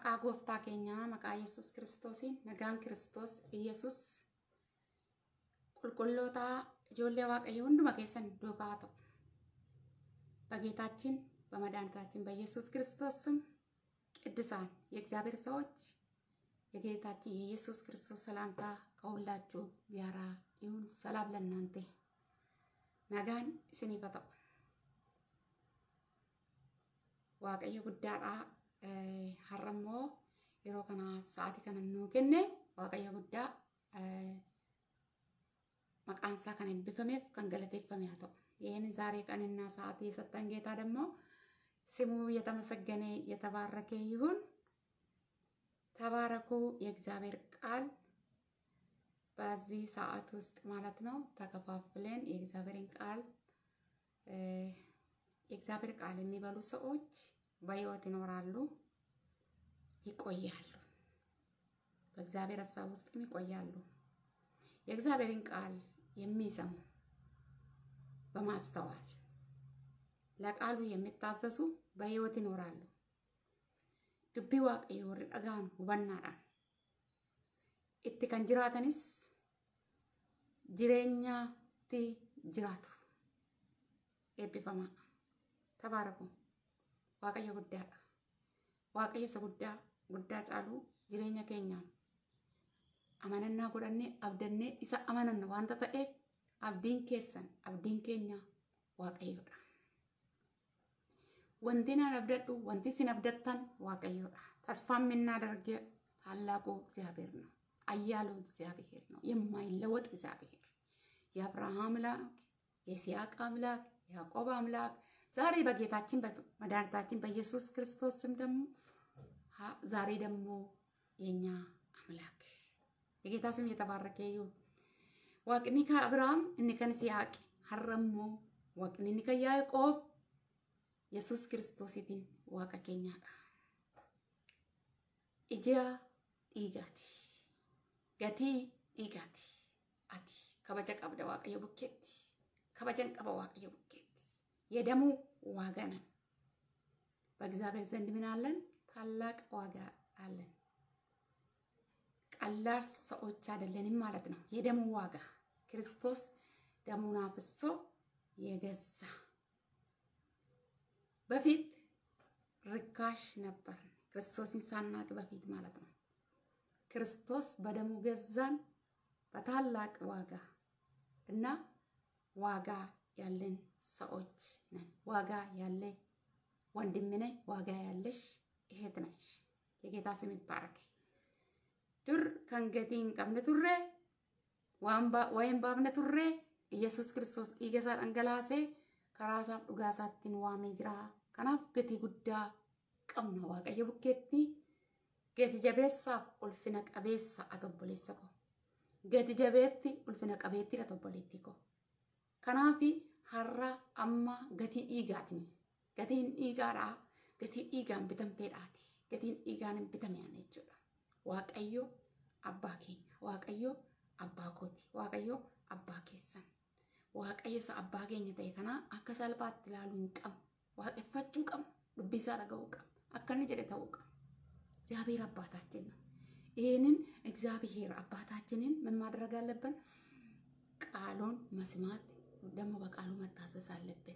Maqaa gooftaa keenyaa maqaa Yesuus kiristoosiin nagaan kiristoos Yesuus qulqulloota ijoollee waaqayyo hunduma keessan duukaa ta'u. በጌታችን በመድኃኒታችን በኢየሱስ ክርስቶስ ስም ቅዱሳን የእግዚአብሔር ሰዎች የጌታችን የኢየሱስ ክርስቶስ ሰላምታ ከሁላችሁ ጋራ ይሁን። ሰላም ለእናንተ nagaan isiniif haa ta'u. Waaqayyo guddaadha. Har'a immoo yeroo kana sa'aatii kana nuu kenne Waaqayyo guddaa maqaan isaa kan eebbifameef kan galateeffame haa ta'u. ይህን ዛሬ ቀንና ሰዓት የሰጠን ጌታ ደግሞ ስሙ የተመሰገነ የተባረከ ይሁን። ተባረኩ። የእግዚአብሔር ቃል በዚህ ሰዓት ውስጥ ማለት ነው ተከፋፍለን የእግዚአብሔርን ቃል የእግዚአብሔር ቃል የሚበሉ ሰዎች በሕይወት ይኖራሉ፣ ይቆያሉ። በእግዚአብሔር ሀሳብ ውስጥም ይቆያሉ። የእግዚአብሔርን ቃል የሚሰሙ በማስተዋል ለቃሉ የሚታዘዙ በሕይወት ይኖራሉ። dubbii waaqayyo warri dhagaan hubannaadhaan itti kan jiraatanis jireenyaatti jiraatu eebbifamaa tabaaraku waaqayyo guddaadha waaqayyo isa guddaa guddaa caaluu jireenya keenyaaf amanannaa godhannee abdannee isa amananna wanta ta'eef abdiin keessan abdiin keenya waaqayyodha. wanti nan abdadhu wanti isin abdattan waaqayyoodha ተስፋ የምናደርግ ታላቁ እግዚአብሔር ነው። አያሉ እግዚአብሔር ነው። የማይለወጥ እግዚአብሔር የአብርሃም አምላክ፣ የይስሐቅ አምላክ፣ የያዕቆብ አምላክ ዛሬ በጌታችን በመድኃኒታችን በኢየሱስ ክርስቶስ ስም ደግሞ ዛሬ ደግሞ የኛ አምላክ የጌታ ስም የተባረከ ይሁን። ዋቅኒ ከአብርሃም እኒ ከን ይስሐቅ ሀረሞ ዋቅኒ እኒ ከያዕቆብ yesus kiristoositiin waaqa keenyaadha. Ija dhiigaati. Gatii dhiigaati. Ati kabaja qabda waaqayyo bukkeetti. Kabajan qaba waaqayyo bukkeetti. የደሙ ዋጋ ነን። በእግዚአብሔር ዘንድ ምን አለን? ታላቅ ዋጋ አለን። ቀላል ሰዎች አይደለንም ማለት ነው። የደሙ ዋጋ ክርስቶስ ደሙን አፍሶ የገዛ በፊት ርካሽ ነበር። ክርስቶስን ሳናቅ በፊት ማለት ነው። ክርስቶስ በደሙ ገዛን በታላቅ ዋጋ እና ዋጋ ያለን ሰዎች ነን። ዋጋ ያለ ወንድም ነኝ፣ ዋጋ ያለሽ እህት ነሽ። የጌታ ስም ይባረክ። ዱር ከንገቲን ቀብነ ቱሬ ወይም ባብነ ቱሬ ኢየሱስ ክርስቶስ dhiiga isaa dhangalaasee karaa isaaf dhugaa isaattiin waamee jira. Kanaaf gatii guddaa qabna waaqayyo bukkeetti gati jabeessaaf ulfina qabeessa ati obboleessa koo. Gati jabeetti ulfina qabeettidha obboleetti koo. Kanaaf har'a amma gatii dhiigaatiin gatiin dhiigaadhaa gatii dhiigaan bitamteedhaati. Gatiin dhiigaan hin bitameen jechuudha. Waaqayyo abbaa keenya. Waaqayyo abbaa kooti. Waaqayyo abbaa keessan. waaqayyo isa abbaa keenya ta'e kana akka salphaatti ilaaluu hin qabnu. Waaqeffachuu qabnu. Dubbii isaa dhaga'uu qabnu. Akka inni jedhe ta'uu qabnu. እግዚአብሔር አባታችን ነው። ይህንን እግዚአብሔር አባታችንን ምን ማድረግ አለብን? ቃሉን መስማት ደግሞ በቃሉ መታዘዝ አለብን።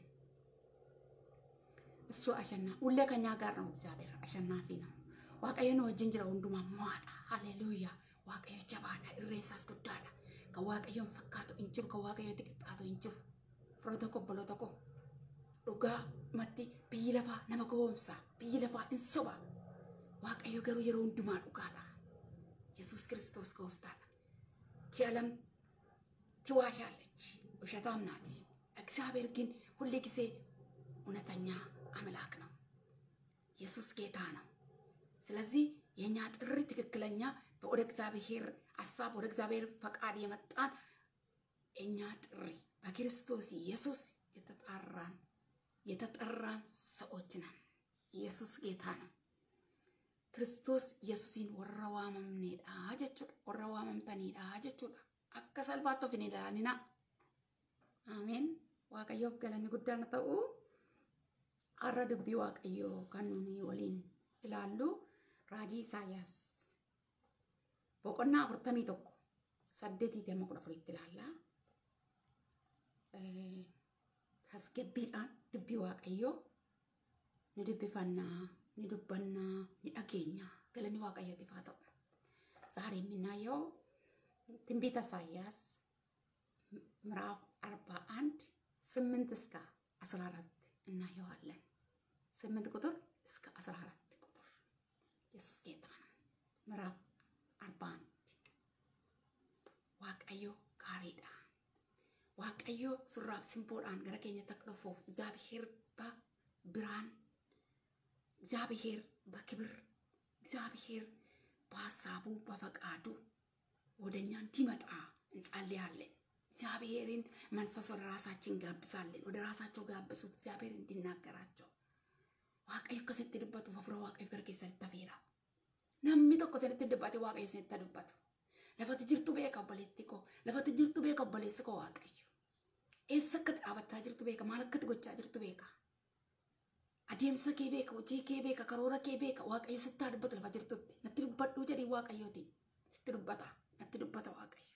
እሱ አሸና ሁሌ ከኛ ጋር ነው። እግዚአብሔር አሸናፊ ነው። waaqayyoon wajjin jira hundumaa mo'aadha. Haleluuyaa. Waaqayyo jabaadha. Irreessaas guddaadha. kan waaqayyoon fakkaatu hin jiru kan waaqayyooti qixxaatu hin jiru fira tokko obbolo tokko dhugaa matti biyyi lafaa nama gowwoomsa biyyi lafaa hin soba waaqayyo garuu yeroo hundumaa dhugaadha yesus ክርስቶስ gooftaadha ji'a lamti ዋሻለች ውሸታም ናት እግዚአብሔር ግን ሁሌ ጊዜ እውነተኛ አምላክ ነው ኢየሱስ ጌታ ነው ስለዚህ የእኛ ጥሪ ትክክለኛ ወደ እግዚአብሔር ሀሳብ ወደ እግዚአብሔር ፈቃድ የመጣን እኛ ጥሪ በክርስቶስ ኢየሱስ የተጣራን የተጠራን ሰዎች ነን። ኢየሱስ ጌታ ነው። ክርስቶስ ኢየሱሲን ወረ ዋመምኔዳ ጀchuudha ወረ ዋመምተኒidha jechuudha akka salphaatti of hin ilaalina ameen waaqayyoof galanni guddaan ta'u har'a dubbii waaqayyoo kan nuni waliin ilaallu raajii Isaayyaas boqonnaa afurtamii tokko saddeetii damma kudha afuritti ilaalla. Tasgabbiidhaan dubbii waaqayyoo ni dubbifannaa, ni dubbannaa, ni dhageenya. Galanni waaqayyootiif haa ta'u. ዛሬ የምናየው ትንቢተ ኢሳያስ ምዕራፍ አርባ አንድ ስምንት እስከ አስራ አራት እናየዋለን። ስምንት ቁጥር እስከ አስራ አራት ቁጥር ኢየሱስ ጌታ ነው። ምዕራፍ አርባ አንድ ዋቀዮ ጋሪዳ ዋቀዮ ሱራብ ሲምቦዳን ገረ ኬኘ ተቅደፎፍ እግዚአብሔር በብርሃን እግዚአብሔር በክብር እግዚአብሔር በሀሳቡ በፈቃዱ ወደ እኛ እንዲመጣ እንጸልያለን። እግዚአብሔርን መንፈስ ወደ ራሳችን ጋብዛለን። ወደ ራሳቸው ጋብሱት፣ እግዚአብሔር እንዲናገራቸው waaqayyo akka sitti dubbatu hafuura waaqayyo gara keessatti tafeera. Namni tokko sinitti dubbate waaqayyo sinitti dubbatu. Lafati jirtu beeka obboleetti koo. Lafati jirtu beeka obboleessi koo waaqayyo. Eessa akkati dhaabachaa jirtu beeka. Maal akkati gochaa jirtu beeka. Adeemsa kee beeka. Hojii kee beeka. Karoora kee beeka. Waaqayyo sitti haa dubbatu lafa jirtutti. Natti dubbadhuu jedhii waaqayyooti. Sitti dubbata. Natti dubbata waaqayyo.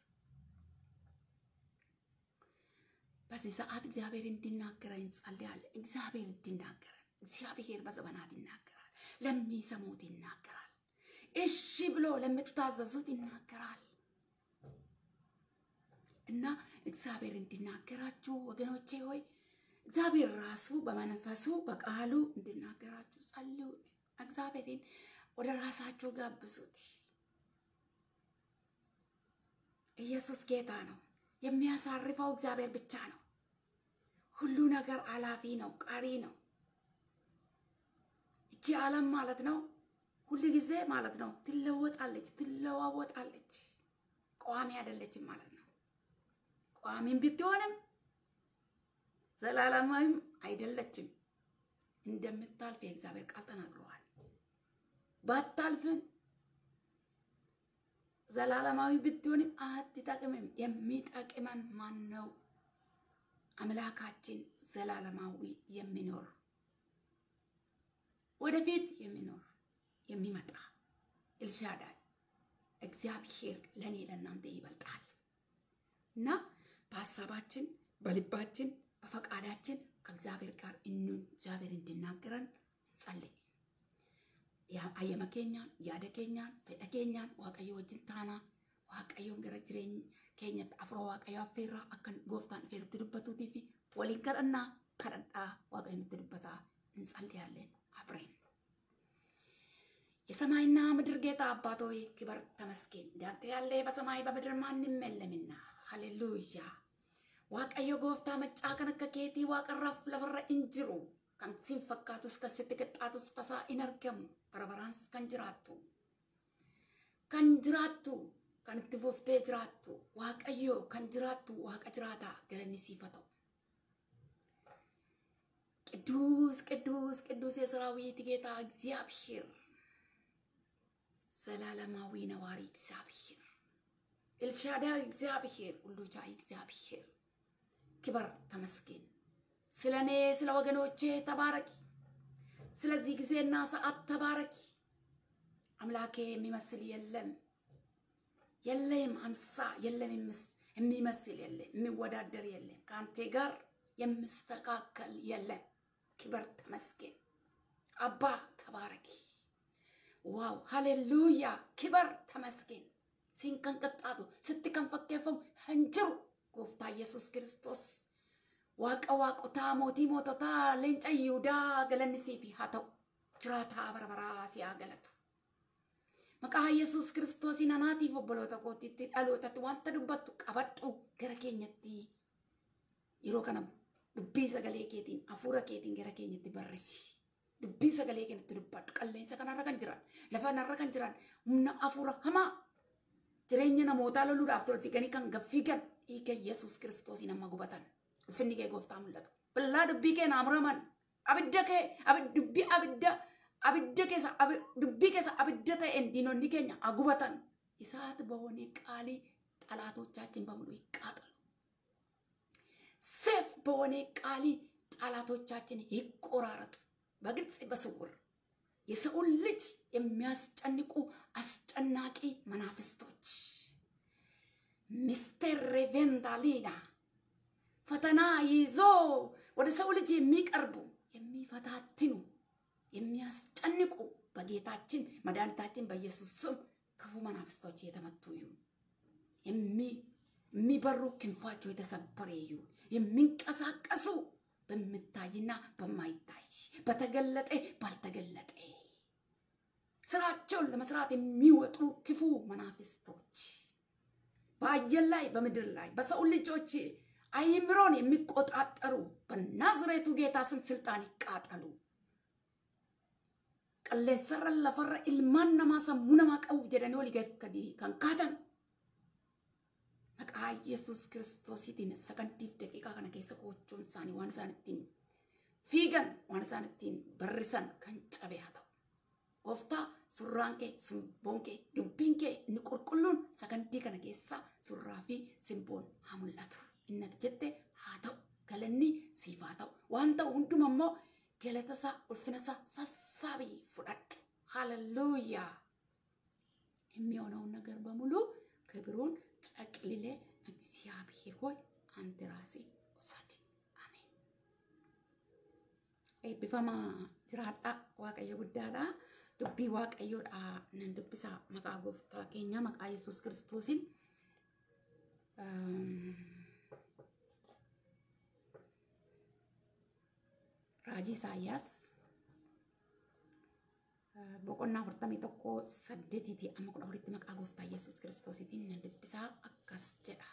በዚህ ሰዓት እግዚአብሔር እንዲናገረን እንጸልያለን። እግዚአብሔር እንዲናገረን እግዚአብሔር በዘመናት ይናገራል። ለሚሰሙት ይናገራል። እሺ ብሎ ለምታዘዙት ይናገራል። እና እግዚአብሔር እንዲናገራችሁ ወገኖቼ ሆይ እግዚአብሔር ራሱ በመንፈሱ በቃሉ እንዲናገራችሁ ጸልዩት። እግዚአብሔርን ወደ ራሳችሁ ጋብዙት። ኢየሱስ ጌታ ነው። የሚያሳርፈው እግዚአብሔር ብቻ ነው። ሁሉ ነገር አላፊ ነው፣ ቀሪ ነው። እቺ ዓለም ማለት ነው ሁል ጊዜ ማለት ነው ትለወጣለች፣ ትለዋወጣለች። ቋሚ አይደለችም ማለት ነው። ቋሚም ብትሆንም ዘላለማዊም አይደለችም። እንደምታልፍ የእግዚአብሔር ቃል ተናግረዋል። ባታልፍም ዘላለማዊ ብትሆንም አትጠቅምም። የሚጠቅመን ማን ነው? አምላካችን ዘላለማዊ የሚኖር ወደፊት የሚኖር የሚመጣ ኤልሻዳይ እግዚአብሔር ለእኔ ለእናንተ ይበልጣል እና በሀሳባችን በልባችን በፈቃዳችን ከእግዚአብሔር ጋር እኑን እግዚአብሔር እንዲናገረን እንጸልይ። ayyama keenyaan yaada keenyaan fedha keenyaan waaqayyo wajjin taanaa waaqayyoon gara jireenya keenyatti afura waaqayyo affeerraa akka gooftaan dhufee nutti dubbatuutii fi waliin kadhannaa kadhadhaa waaqayyo nutti dubbataa እንጸልያለን አብረን የሰማይና ምድር ጌታ አባት ሆይ ክብር ተመስገን። እንዳንተ ያለ በሰማይ በምድር ማንም የለምና፣ ሃሌሉያ waaqayyo gooftaa maccaa kan akka keetii waaqarraaf lafarra hin jiru kan siin fakkaatus kan sitti qixxaatus tasaa hin argamu bara baraans kan jiraattu kan jiraattu kan itti fuftee jiraattu waaqayyo kan jiraattu waaqa jiraataa galanni siif haa ta'u. ቅዱስ ቅዱስ ቅዱስ የሰራዊት ጌታ እግዚአብሔር ዘላለማዊ ነዋሪ እግዚአብሔር ኤልሻዳይ እግዚአብሔር ሁሉ ቻይ እግዚአብሔር ክበር ተመስገን። ስለ እኔ ስለ ወገኖቼ ተባረኪ። ስለዚህ ጊዜና ሰዓት ተባረኪ። አምላኬ የሚመስል የለም የለም፣ አምሳ የለም፣ የሚመስል የለም፣ የሚወዳደር የለም፣ ከአንቴ ጋር የምስተካከል የለም። ክበር ተመስገን። አባ ተባረኪ። ዋው ሃሌሉያ! ክበር ተመስገን። ሲንከንቀጣቱ ስትከንፈኬፈም ህንጅሩ ጎፍታ ኢየሱስ ክርስቶስ waaqa waaqotaa mootii moototaa leenca yihudaa galanni siif haa ta'u jiraataa bara baraa si haa galatu. Maqaa Yesuus kiristoosiin anaatiif obboloota kootiitti dhalootatti wanta dubbattu qabadhu gara keenyatti yeroo kana dubbii sagalee keetiin hafuura keetiin gara keenyatti barreessi. Dubbii sagalee keenyatti dubbadhu qilleensa kanarra kan jiran lafa kanarra kan jiran humna hafuura hamaa jireenya namootaa loluudhaaf tolfiganii kan gaffigan dhiiga Yesuus kiristoosiin amma gubatan. ulfinni kee gooftaa mul'atu. Billaa dubbii kee naaf raman. Abidda kee dubbii abidda abidda keessa dubbii keessa abidda ta'een diinonni keenya agubatan. Isaati በሆነ ቃሊ ጠላቶቻችን በሙሉ ይቃጠሉ። ሰይፍ በሆነ ቃሊ ጠላቶቻችን ይቆራረጡ። በግልጽ በስውር የሰውን ልጅ የሚያስጨንቁ አስጨናቂ መናፍስቶች ሚስተር ሬቬንዳሊና ፈተና ይዞ ወደ ሰው ልጅ የሚቀርቡ የሚፈታትኑ የሚያስጨንቁ በጌታችን መድኃኒታችን በኢየሱስ ስም ክፉ መናፍስቶች የተመቱ ይሁን። የሚበሩ ክንፋቸው የተሰበረ ይሁን። የሚንቀሳቀሱ በሚታይና በማይታይ በተገለጠ ባልተገለጠ ስራቸውን ለመስራት የሚወጡ ክፉ መናፍስቶች በአየር ላይ በምድር ላይ በሰው ልጆች አይምሮን የሚቆጣጠሩ በናዝሬቱ ጌታ ስም ስልጣን ይቃጠሉ። qilleensarra lafarra ilmaan namaa sammuu namaa qabuuf jedhanii olii gadi kan kaatan maqaa yesus kiristoosiitiin sagantiif daqiiqaa kana keessa qochoon isaanii waan isaan ittiin fiigan waan isaan ittiin barrisan kan cabe haa ta'u. Gooftaa surraan kee simboon kee dubbiin kee inni qulqulluun sagantii kana keessa surraa fi simboon haa mul'atu. Inni ati jette haa ta'u galanni siif haa ta'u waan ta'u hunduma immoo galata isaa ulfina isaa sassaabii fudhadhu ሃሌሉያ የሚሆነውን ነገር በሙሉ ክብሩን ጠቅልሌ እግዚአብሔር ሆይ አንተ ራሴ ውሰድ አሜን eebbifama jiraadha waaqayyo guddaadha dubbii waaqayyoodha nan dubbisa maqaa gooftaa keenya maqaa yesus kiristoosiin raajii isaayyaas boqonnaa afurtamii tokko saddeetiiti amma kudha afuritti maqaa gooftaa yesus kiristoosiitiin nan dubbisaa akkas jedha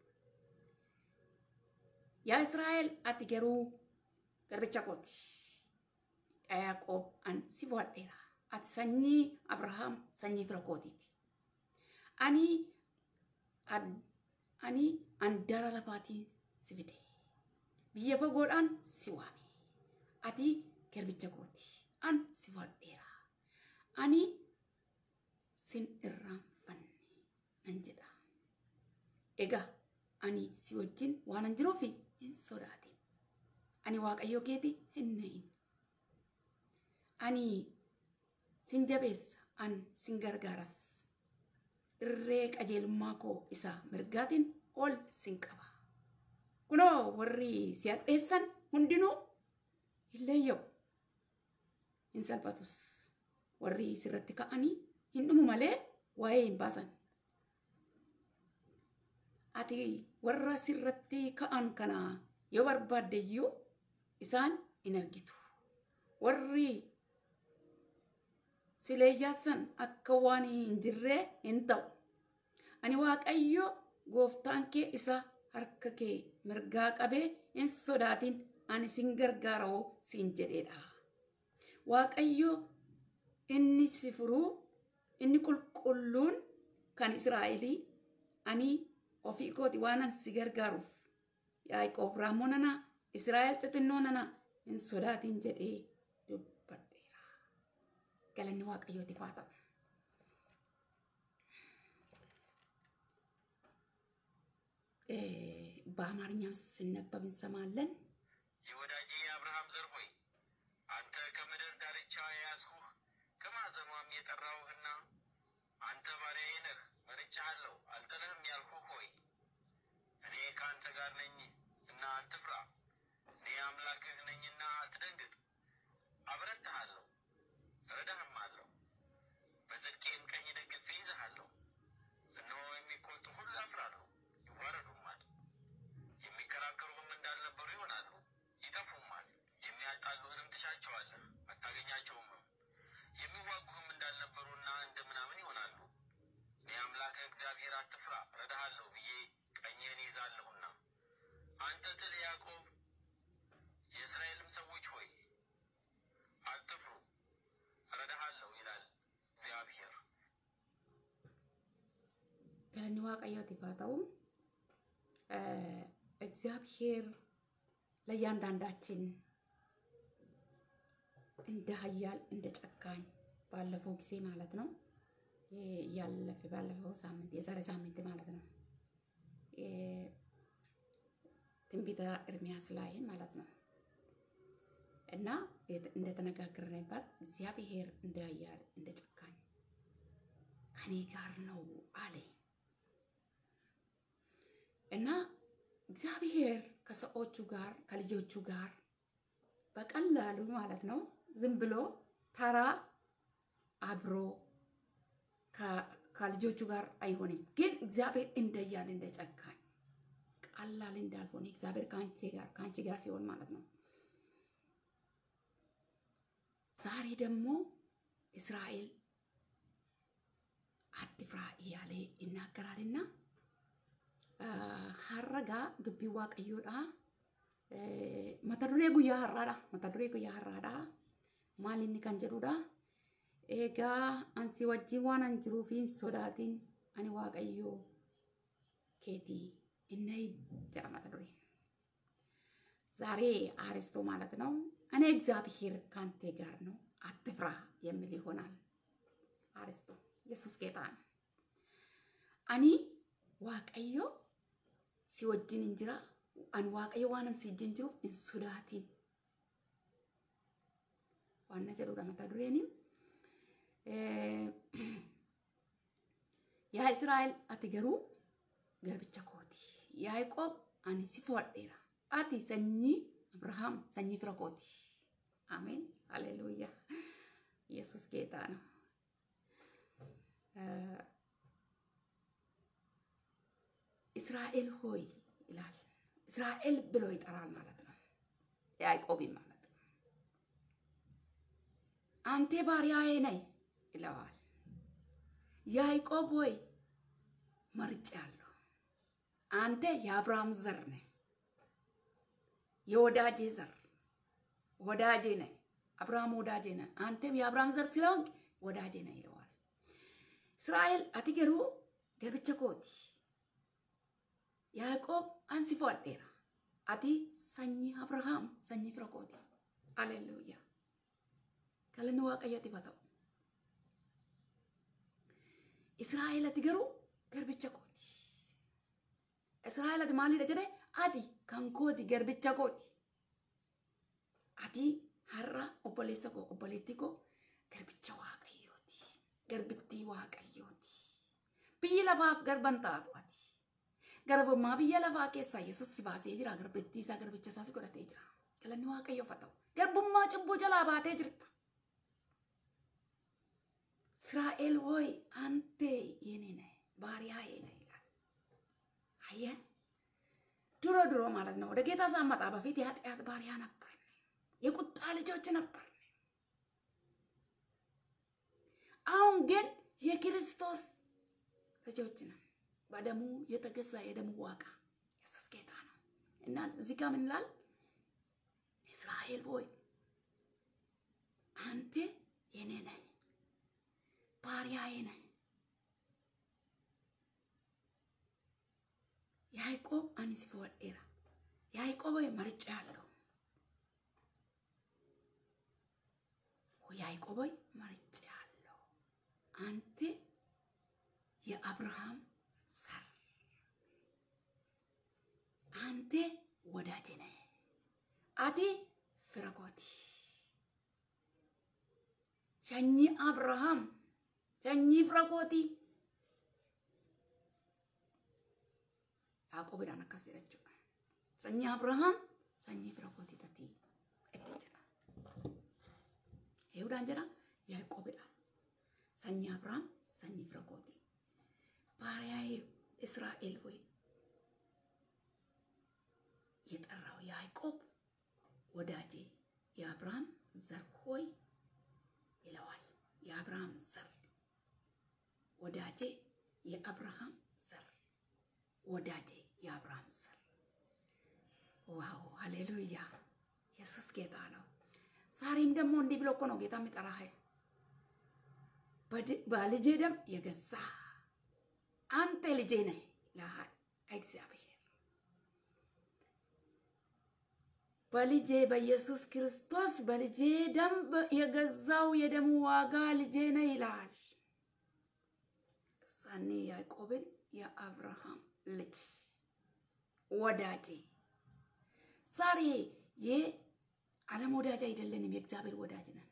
yaa israa'el ati garuu garbicha kooti yaaqoob an si fo'adheera ati sanyii abrahaam sanyii fira kootiiti ani ani andaara lafaatiin si fide biyya fagoodhaan si waame ati garbicha kooti an si fo'adheera ani sin irraanfanne nan jedha egaa ani si wajjin waanan jiruuf hin sodaatin ani waaqayyo keeti hin nahin ani sin jabeessa an sin gargaaras irree qajeelummaa koo isa mirgaatiin ol sin qaba kunoo warri si hadheessan hundinuu hin leeyyabu hin salphatus warri sirratti ka'anii hin dhumu malee waa'ee hin baasan ati warra sirratti ka'an kana yoo barbaadde iyyuu isaan hin argitu. Warri sileeyyaassan akka waan hin jirree hin ta'u. Ani waaqayyo gooftaan kee isa harka kee mirgaa qabee hin sodaatin ani sin gargaara'oo siin jedheedha. Waaqayyo inni si furuu inni qulqulluun kan Israa'elii ani ofii kooti waanan si gargaaruuf Yaaqoob raammoo nana Israa'el xixinnoo nana hin sodaatin jedhee dubbadheera. Galanni waaqayyootiif haa ta'u. በአማርኛም ሲነበብ እንሰማለን። የወዳጄ የአብርሃም ዘር ሆይ አንተ ከምድር ዳርቻ የያዝሁህ ከማዕዘኗም የጠራሁህና አንተ ባሪያዬ ነህ፣ መርጬሃለሁ፣ አልጥልህም ያልሁህ ሆይ እኔ ከአንተ ጋር ነኝ እና አትፍራ። እኔ አምላክህ ነኝና አትደንግጥ። አበረታሃለሁ፣ እረዳህማለሁ፣ በጽድቄም ቀኝ ደግፌ ይዝሃለሁ። እነሆ የሚቆጡ ሁሉ ያፍራሉ፣ ይዋረዱማል። የሚከራከሩህም እንዳልነበሩ ይሆናሉ፣ ይጠፉማል። የሚያጣሉህንም ትሻቸዋለህ፣ አታገኛቸውምም። የሚዋጉህም እንዳልነበሩና እንደ ምናምን ይሆናሉ። እኔ አምላክህ እግዚአብሔር አትፍራ፣ እረዳሃለሁ ብዬ ቀኝህን ይዛለሁና። አንተ ትል ያዕቆብ፣ የእስራኤልም ሰዎች ሆይ አትፍሩ፣ እረዳሃለሁ ይላል እግዚአብሔር። galanni waaqayyootiif haa ta'u እግዚአብሔር ለእያንዳንዳችን እንደ ሀያል እንደ ጨካኝ ባለፈው ጊዜ ማለት ነው ያለፈ ባለፈው ሳምንት የዛሬ ሳምንት ማለት ነው ትንቢተ ኤርሚያስ ላይ ማለት ነው እና እንደተነጋገርንበት እግዚአብሔር እንደ ኃያል እንደ ጨካኝ ከኔ ጋር ነው አለ እና እግዚአብሔር ከሰዎቹ ጋር ከልጆቹ ጋር በቀላሉ ማለት ነው ዝም ብሎ ተራ አብሮ ከልጆቹ ጋር አይሆንም። ግን እግዚአብሔር እንደያል እንደ ጨካኝ ቀላል እንዳልሆነ እግዚአብሔር ከአንቺ ጋር ከአንቺ ጋር ሲሆን ማለት ነው። ዛሬ ደግሞ እስራኤል አትፍራ እያለ ይናገራልና ሀረጋ ዱቢ ዋቀዮዳ mata duree guyyaa har'aadha mata duree guyyaa har'aadha maal inni kan jedhudha egaa ansi wajjin waan an jiruuf hin sodaatin ani waaqayyoo keetii inni jedha mata dureen ዛሬ አርስቶ ማለት ነው እኔ እግዚአብሔር ካንተ ጋር ነው አትፍራ የሚል ይሆናል አርስቶ ኢየሱስ ጌታ ነው አኒ ዋቀዮ ሲወጅን እንጅራ ani waaqayyo waan ansi wajjin jiruuf hin sodaatin waan na jedhudha mata dureeni yaa israa'el ati garuu garbicha kooti yaaqoob ani si fo'adheera ati sanyii abrahaam sanyii fira kooti አሜን ሃሌሉያ ኢየሱስ ጌታ ነው እስራኤል ሆይ ይላል እስራኤል ብሎ ይጠራል ማለት ነው። ያዕቆብም ማለት ነው። አንተ ባሪያዬ ነህ ይለዋል። ያዕቆብ ሆይ መርጬአለሁ። አንተ የአብርሃም ዘር ነህ፣ የወዳጄ ዘር ወዳጄ ነህ። አብርሃም ወዳጄ ነህ፣ አንተም የአብርሃም ዘር ስለሆንክ ወዳጄ ነህ ይለዋል። እስራኤል አቲ ገሩ ገብቸ ኮቲ ያዕቆብ አንሲ ፎ'adheera ati sanyii abrahaam sanyii fira kooti aleluuyaa galanni waaqayyooti haa ta'u israa'el ati garuu garbicha kooti israa'el ati maalidha jedhe ati kan kooti garbicha kooti ati har'a obboleessa koo obboleettii koo garbicha waaqayyooti garbittii waaqayyooti biyyi lafaaf garban taatu ati garbummaa biyya lafaa keessaa yesus si baasee jira garbittii isaa garbicha isaas godhatee jira galanni waaqayyoof haa ta'u garbummaa cubbuu jalaa baatee jirta እስራኤል ሆይ አንተ የኔ ነህ ባሪያዬ ነህ ይላል። አየህ ድሮ ድሮ ማለት ነው ወደ ጌታ ሳመጣ በፊት የኃጢአት ባሪያ ነበር፣ የቁጣ ልጆች ነበር። አሁን ግን የክርስቶስ ልጆች ነን። በደሙ የተገዛ የደሙ ዋጋ ኢየሱስ ጌታ ነው እና እዚህ ጋር ምን ይላል? እስራኤል ሆይ አንተ የኔ ነህ ባሪያዬ ነህ። ያዕቆብ አንስ ፎወዴራ ያዕቆብ መርጬ ያለው ያዕቆብ መርጬ ያለው አንተ የአብርሃም ዘር አንተ ወዳጄ ነህ አቲ ፍረኮቲ ሸኚ አብርሃም sanyii fira kooti. Yaaqoobidhaan akkas jedha jechuudha. Sanyii Abrahaam sanyii fira kooti tatii ittiin jedha. Eehuudhaan jedha Yaaqoobidhaan. Sanyii Abrahaam sanyii fira kooti. ባሪያዬ እስራኤል ሆይ የጠራው ያዕቆብ ወዳጄ የአብርሃም ዘር ሆይ ይለዋል። የአብርሃም ዘር ወዳጄ የአብርሃም ዘር ወዳጄ የአብርሃም ዘር። ዋው ሃሌሉያ! ኢየሱስ ጌታ ነው። ዛሬም ደግሞ እንዲህ ብሎ እኮ ነው ጌታ የሚጠራህ በልጄ ደም የገዛ አንተ ልጄ ነህ ይልሃል እግዚአብሔር። በልጄ በኢየሱስ ክርስቶስ በልጄ ደም የገዛው የደሙ ዋጋ ልጄ ነህ ይልሃል። ሳኔ ያዕቆብን የአብርሃም ልጅ ወዳጄ ዛሬ ዓለም ወዳጅ አይደለንም፣ የእግዚአብሔር ወዳጅ ነን።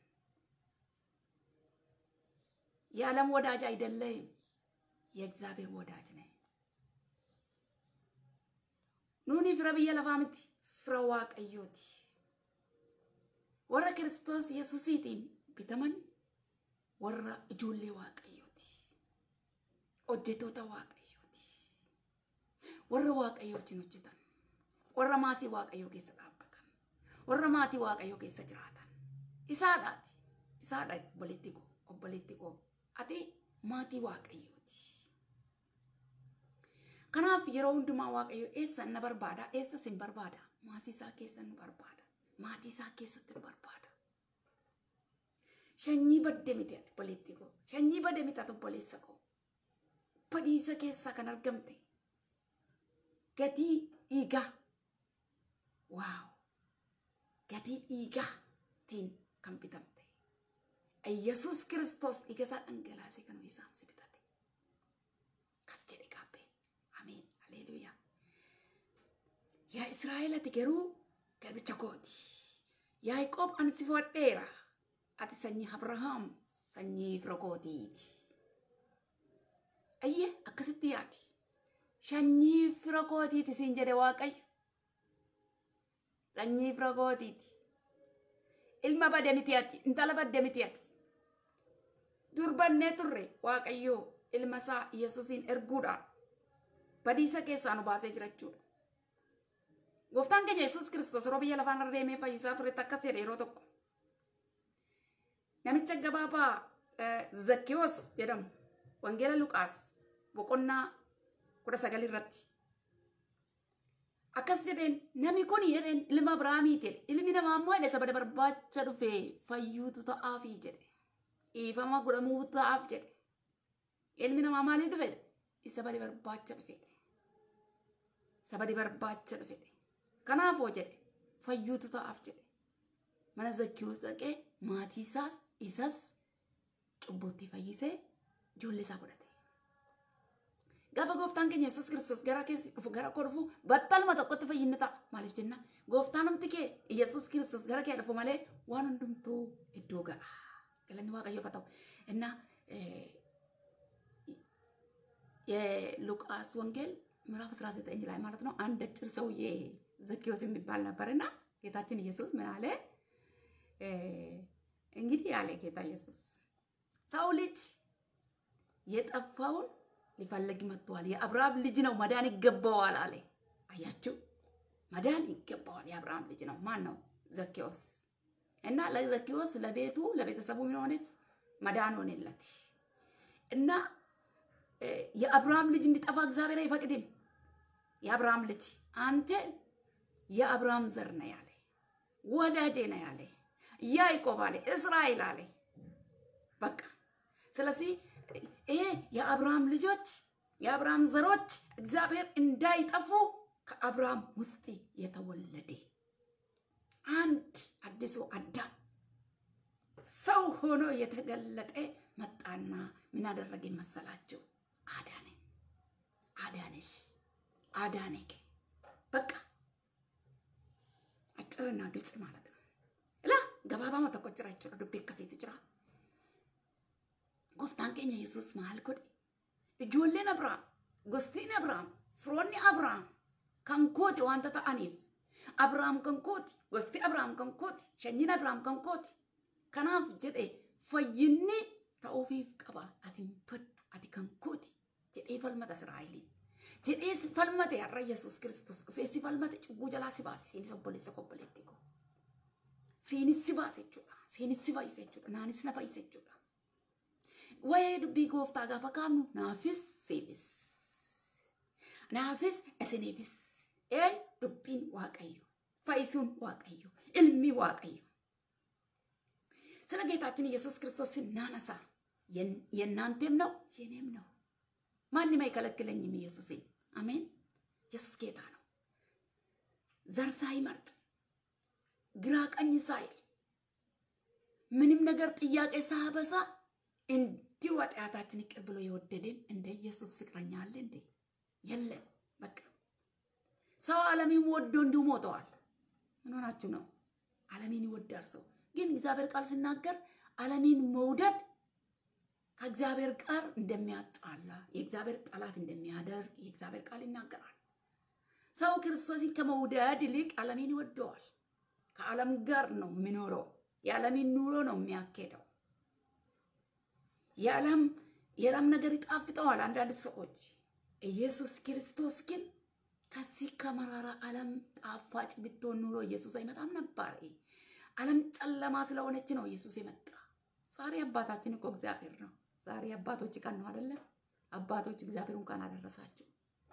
የዓለም ወዳጅ አይደለም፣ የእግዚአብሔር ወዳጅ ነን። ኑኒ ፍረ ብየ ለፋ ምቲ ፍረ waaqayyooti warra kiristoos yesuusiitiin bitaman warra ijoollee waaqayyooti hojjetoota waaqayyooti warra waaqayyo wajjin hojjetan warra maasii waaqayyoo keessa dhaabbatan warra maatii waaqayyoo keessa jiraatan isaadhaati isaadha obboleetti koo obboleetti koo ati maatii waaqayyooti kanaaf yeroo hundumaa waaqayyo eessa na barbaada eessa sin barbaada maasii isaa keessa nu barbaada maatii isaa keessatti nu barbaada shanyii badde miti ati obboleetti koo shanyii badde miti ati obboleessa koo badiisa keessaa kan argamte gatii dhiigaa waaw gatii dhiigaatiin kan bitamte yesus kiristoos dhiiga isaa dhangalaasee kan isaan si bitate kas jedhe qaabbee ameen haleluuyaa yaa israa'el ati garuu garbicha kooti yaaqoob ani si fudhadheera ati sanyii abrahaam sanyii fira kootiiti ayyee akkasitti yaadi sanyii fira kootiiti siin jedhe waaqayyo sanyii fira kootiiti ilma bade miti ati intala badde miti ati durbannee turre waaqayyo ilma isaa yesuusiin erguudhaan badiisa keessaa nu baasee jirachuudha gooftaan keenya yesuus kiristoos yeroo biyya lafaan irra deemee fayyisaa turetti akkas jedhe yeroo tokko namicha gabaabaa zakkiyoos jedhamu wangeela luqaas boqonnaa kudha sagal irratti akkas jedheen namni kun jedheen ilma Abiraamiiti jedhe ilmi namaa immoo jedhe sabada barbaacha dhufe fayyuutu ta'aafii jedhe dhiifama godhamuutu ta'aaf jedhe ilmi namaa maaliif dhufe isa bade barbaacha dhufe sabadi barbaacha dhufe kanaafoo jedhe fayyuutu ta'aaf jedhe mana zakkiyoos dhaqee maatii isaas isas cubbuutti fayyisee ijoollee isaa godhate. Gaafa gooftaan keenya Yesuus Kiristoos gara keessi dhufu gara koo dhufu battaluma tokkotti fayyinni ta'a. Maaliif jenna gooftaan namti kee Yesuus Kiristoos gara kee dhufu malee waan hundumtuu iddoo ga'a. Galanni waaqayyoof haa ta'u. Inna የሉቃስ ወንጌል ምዕራፍ 19 ላይ ማለት ነው አንድ አጭር ሰውዬ ዘኬዎስ የሚባል ነበርና ጌታችን ኢየሱስ ምን አለ? እንግዲህ አለ ጌታ ኢየሱስ ሰው ልጅ የጠፋውን ሊፈልግ መጥቷል። የአብርሃም ልጅ ነው፣ መዳን ይገባዋል አለ። አያችሁ፣ መዳን ይገባዋል። የአብርሃም ልጅ ነው። ማን ነው? ዘኬዎስ እና ለዘኬዎስ ለቤቱ ለቤተሰቡ ምን ሆነ? መዳን ሆነለት እና የአብርሃም ልጅ እንዲጠፋ እግዚአብሔር አይፈቅድም። የአብርሃም ልጅ አንተ የአብርሃም ዘር ነህ ያለ ወዳጄ ነህ ያለ ያዕቆብ አለ እስራኤል አለ። በቃ ስለዚህ ይሄ የአብርሃም ልጆች የአብርሃም ዘሮች እግዚአብሔር እንዳይጠፉ ከአብርሃም ውስጥ የተወለደ አንድ አዲሱ አዳም ሰው ሆኖ የተገለጠ መጣና ምን አደረገ መሰላችሁ? አዳነን፣ አዳነሽ፣ አዳነክ። በቃ አጭርና ግልጽ ማለት ነው። ላ ገባባማ tokko jira jechuudha dubbii akkasiitu jira. Gooftaan keenya Yesuus maal godhe? Ijoolleen Abrahaam, gostiin Abrahaam, firoonni Abrahaam kan kooti wanta ta'aniif Abrahaam kan kooti, gosti Abrahaam kan kooti, sanyiin Abrahaam kan kooti. Kanaaf jedhe fayyinni ta'uufiif qaba. Ati hin baddu, ati kan kooti jedhee falmata Israa'eliin. Jedhee si falmate har'a Yesuus Kiristoos dhufee si falmate cubbuu jalaa si baase siinis obboleessa obboleetti koo. Siinis si baase jechuudha. Siinis si fayyise jechuudha. Naanis na fayyise jechuudha. Waa'ee dubbii gooftaa gaafa kaafnu naafis siifis. Naafis isiniifis. Een dubbiin waaqayyo. Fayyisuun waaqayyo. Ilmi waaqayyo. ስለ ጌታችን ኢየሱስ ክርስቶስ ስናነሳ የእናንተም ነው የኔም ነው። ማንም አይከለክለኝም ኢየሱስን። አሜን። ኢየሱስ ጌታ ነው። ዘር ሳይመርጥ ግራ ቀኝ ሳይል ምንም ነገር ጥያቄ ሳበሳ እንዲሁ ኃጢአታችን ይቅር ብሎ የወደደን እንደ ኢየሱስ ፍቅረኛ አለ እንዴ? የለም። በቃ ሰው ዓለምን ወዶ እንዲሁ ሞተዋል። ምን ሆናችሁ ነው? ዓለምን ይወዳል ሰው። ግን እግዚአብሔር ቃል ሲናገር ዓለምን መውደድ ከእግዚአብሔር ጋር እንደሚያጣላ የእግዚአብሔር ጠላት እንደሚያደርግ የእግዚአብሔር ቃል ይናገራል። ሰው ክርስቶስን ከመውደድ ይልቅ ዓለምን ይወደዋል። ከዓለም ጋር ነው የሚኖረው። የዓለምን ኑሮ ነው የሚያኬደው። የዓለም የዓለም ነገር ይጣፍጠዋል አንዳንድ ሰዎች። ኢየሱስ ክርስቶስ ግን ከዚህ ከመራራ ዓለም ጣፋጭ ብትሆን ኑሮ ኢየሱስ አይመጣም ነበር። ዓለም ጨለማ ስለሆነች ነው ኢየሱስ የመጣ። ዛሬ አባታችን እኮ እግዚአብሔር ነው። ዛሬ አባቶች ቀን ነው አይደለም? አባቶች እግዚአብሔር እንኳን አደረሳችሁ።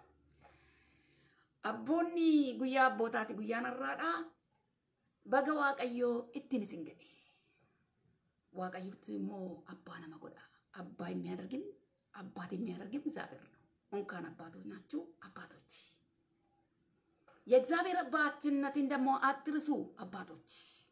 አቦኒ ጉያ አቦታቲ ጉያ ነራዳ በገ ዋቀዮ ittiin isin jedhe waaqayyotti immoo abbaa nama godha አባ የሚያደርግም አባት የሚያደርግም እግዚአብሔር ነው። እንኳን አባቶች ናችሁ አባቶች። የእግዚአብሔር አባትነትን ደግሞ አትርሱ አባቶች፣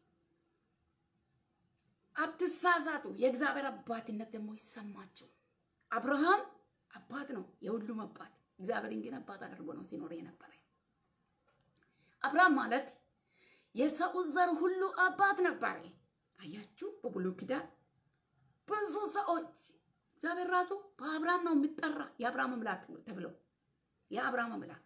አትሳሳቱ። የእግዚአብሔር አባትነት ደግሞ ይሰማችሁ። አብርሃም አባት ነው፣ የሁሉም አባት። እግዚአብሔርን ግን አባት አድርጎ ነው ሲኖር የነበረ። አብርሃም ማለት የሰው ዘር ሁሉ አባት ነበረ። አያችሁ፣ በብሉይ ኪዳን ብዙ ሰዎች እግዚአብሔር ራሱ በአብርሃም ነው የሚጠራ የአብርሃም አምላክ ተብሎ የአብርሃም አምላክ።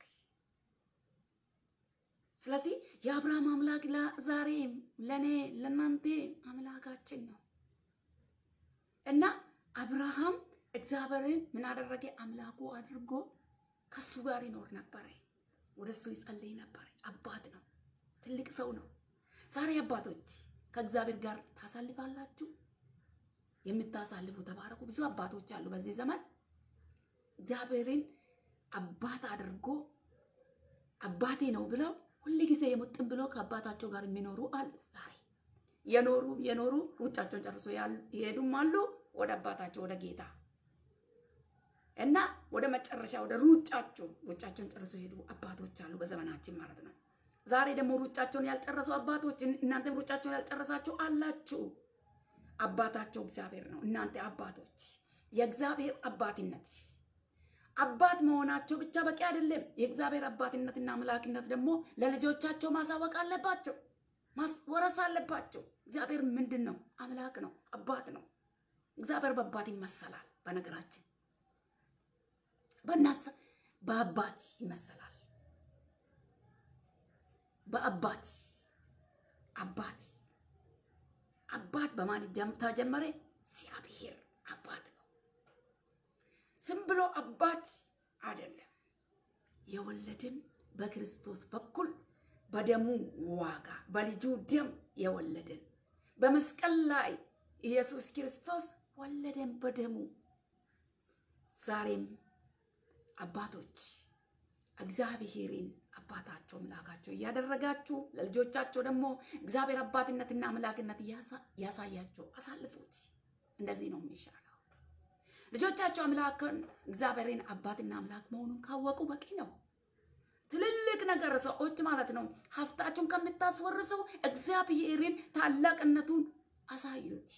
ስለዚህ የአብርሃም አምላክ ዛሬም ለእኔ ለእናንተ አምላካችን ነው እና አብርሃም እግዚአብሔርን ምን አደረገ? አምላኩ አድርጎ ከሱ ጋር ይኖር ነበረ። ወደ እሱ ይጸልይ ነበረ። አባት ነው፣ ትልቅ ሰው ነው። ዛሬ አባቶች ከእግዚአብሔር ጋር ታሳልፋላችሁ። የምታሳልፉ ተባረኩ። ብዙ አባቶች አሉ በዚህ ዘመን እግዚአብሔርን አባት አድርጎ አባቴ ነው ብለው ሁል ጊዜ የሙጥን ብሎ ከአባታቸው ጋር የሚኖሩ አሉ። ዛሬ የኖሩ የኖሩ ሩጫቸውን ጨርሶ ይሄዱም አሉ ወደ አባታቸው ወደ ጌታ እና ወደ መጨረሻ ወደ ሩጫቸው ሩጫቸውን ጨርሶ ሄዱ አባቶች አሉ በዘመናችን ማለት ነው። ዛሬ ደግሞ ሩጫቸውን ያልጨረሱ አባቶች እናንተም ሩጫቸውን ያልጨረሳችሁ አላችሁ። አባታቸው እግዚአብሔር ነው። እናንተ አባቶች የእግዚአብሔር አባትነት አባት መሆናቸው ብቻ በቂ አይደለም። የእግዚአብሔር አባትነትና አምላክነት ደግሞ ለልጆቻቸው ማሳወቅ አለባቸው፣ ማስወረስ አለባቸው። እግዚአብሔር ምንድን ነው? አምላክ ነው፣ አባት ነው። እግዚአብሔር በአባት ይመሰላል። በነገራችን በናሳ በአባት ይመሰላል። በአባት አባት አባት በማን ተጀመረ? እግዚአብሔር አባት ነው። ዝም ብሎ አባት አይደለም። የወለድን በክርስቶስ በኩል በደሙ ዋጋ በልጁ ደም የወለድን በመስቀል ላይ ኢየሱስ ክርስቶስ ወለደን በደሙ። ዛሬም አባቶች እግዚአብሔርን አባታቸው አምላካቸው እያደረጋችሁ ለልጆቻቸው ደግሞ እግዚአብሔር አባትነትና አምላክነት ያሳያቸው፣ አሳልፉት። እንደዚህ ነው የሚሻለው። ልጆቻቸው አምላክን እግዚአብሔርን አባትና አምላክ መሆኑን ካወቁ በቂ ነው። ትልልቅ ነገር ሰዎች ማለት ነው ሀብታችሁን ከምታስወርሱ እግዚአብሔርን ታላቅነቱን አሳዩት።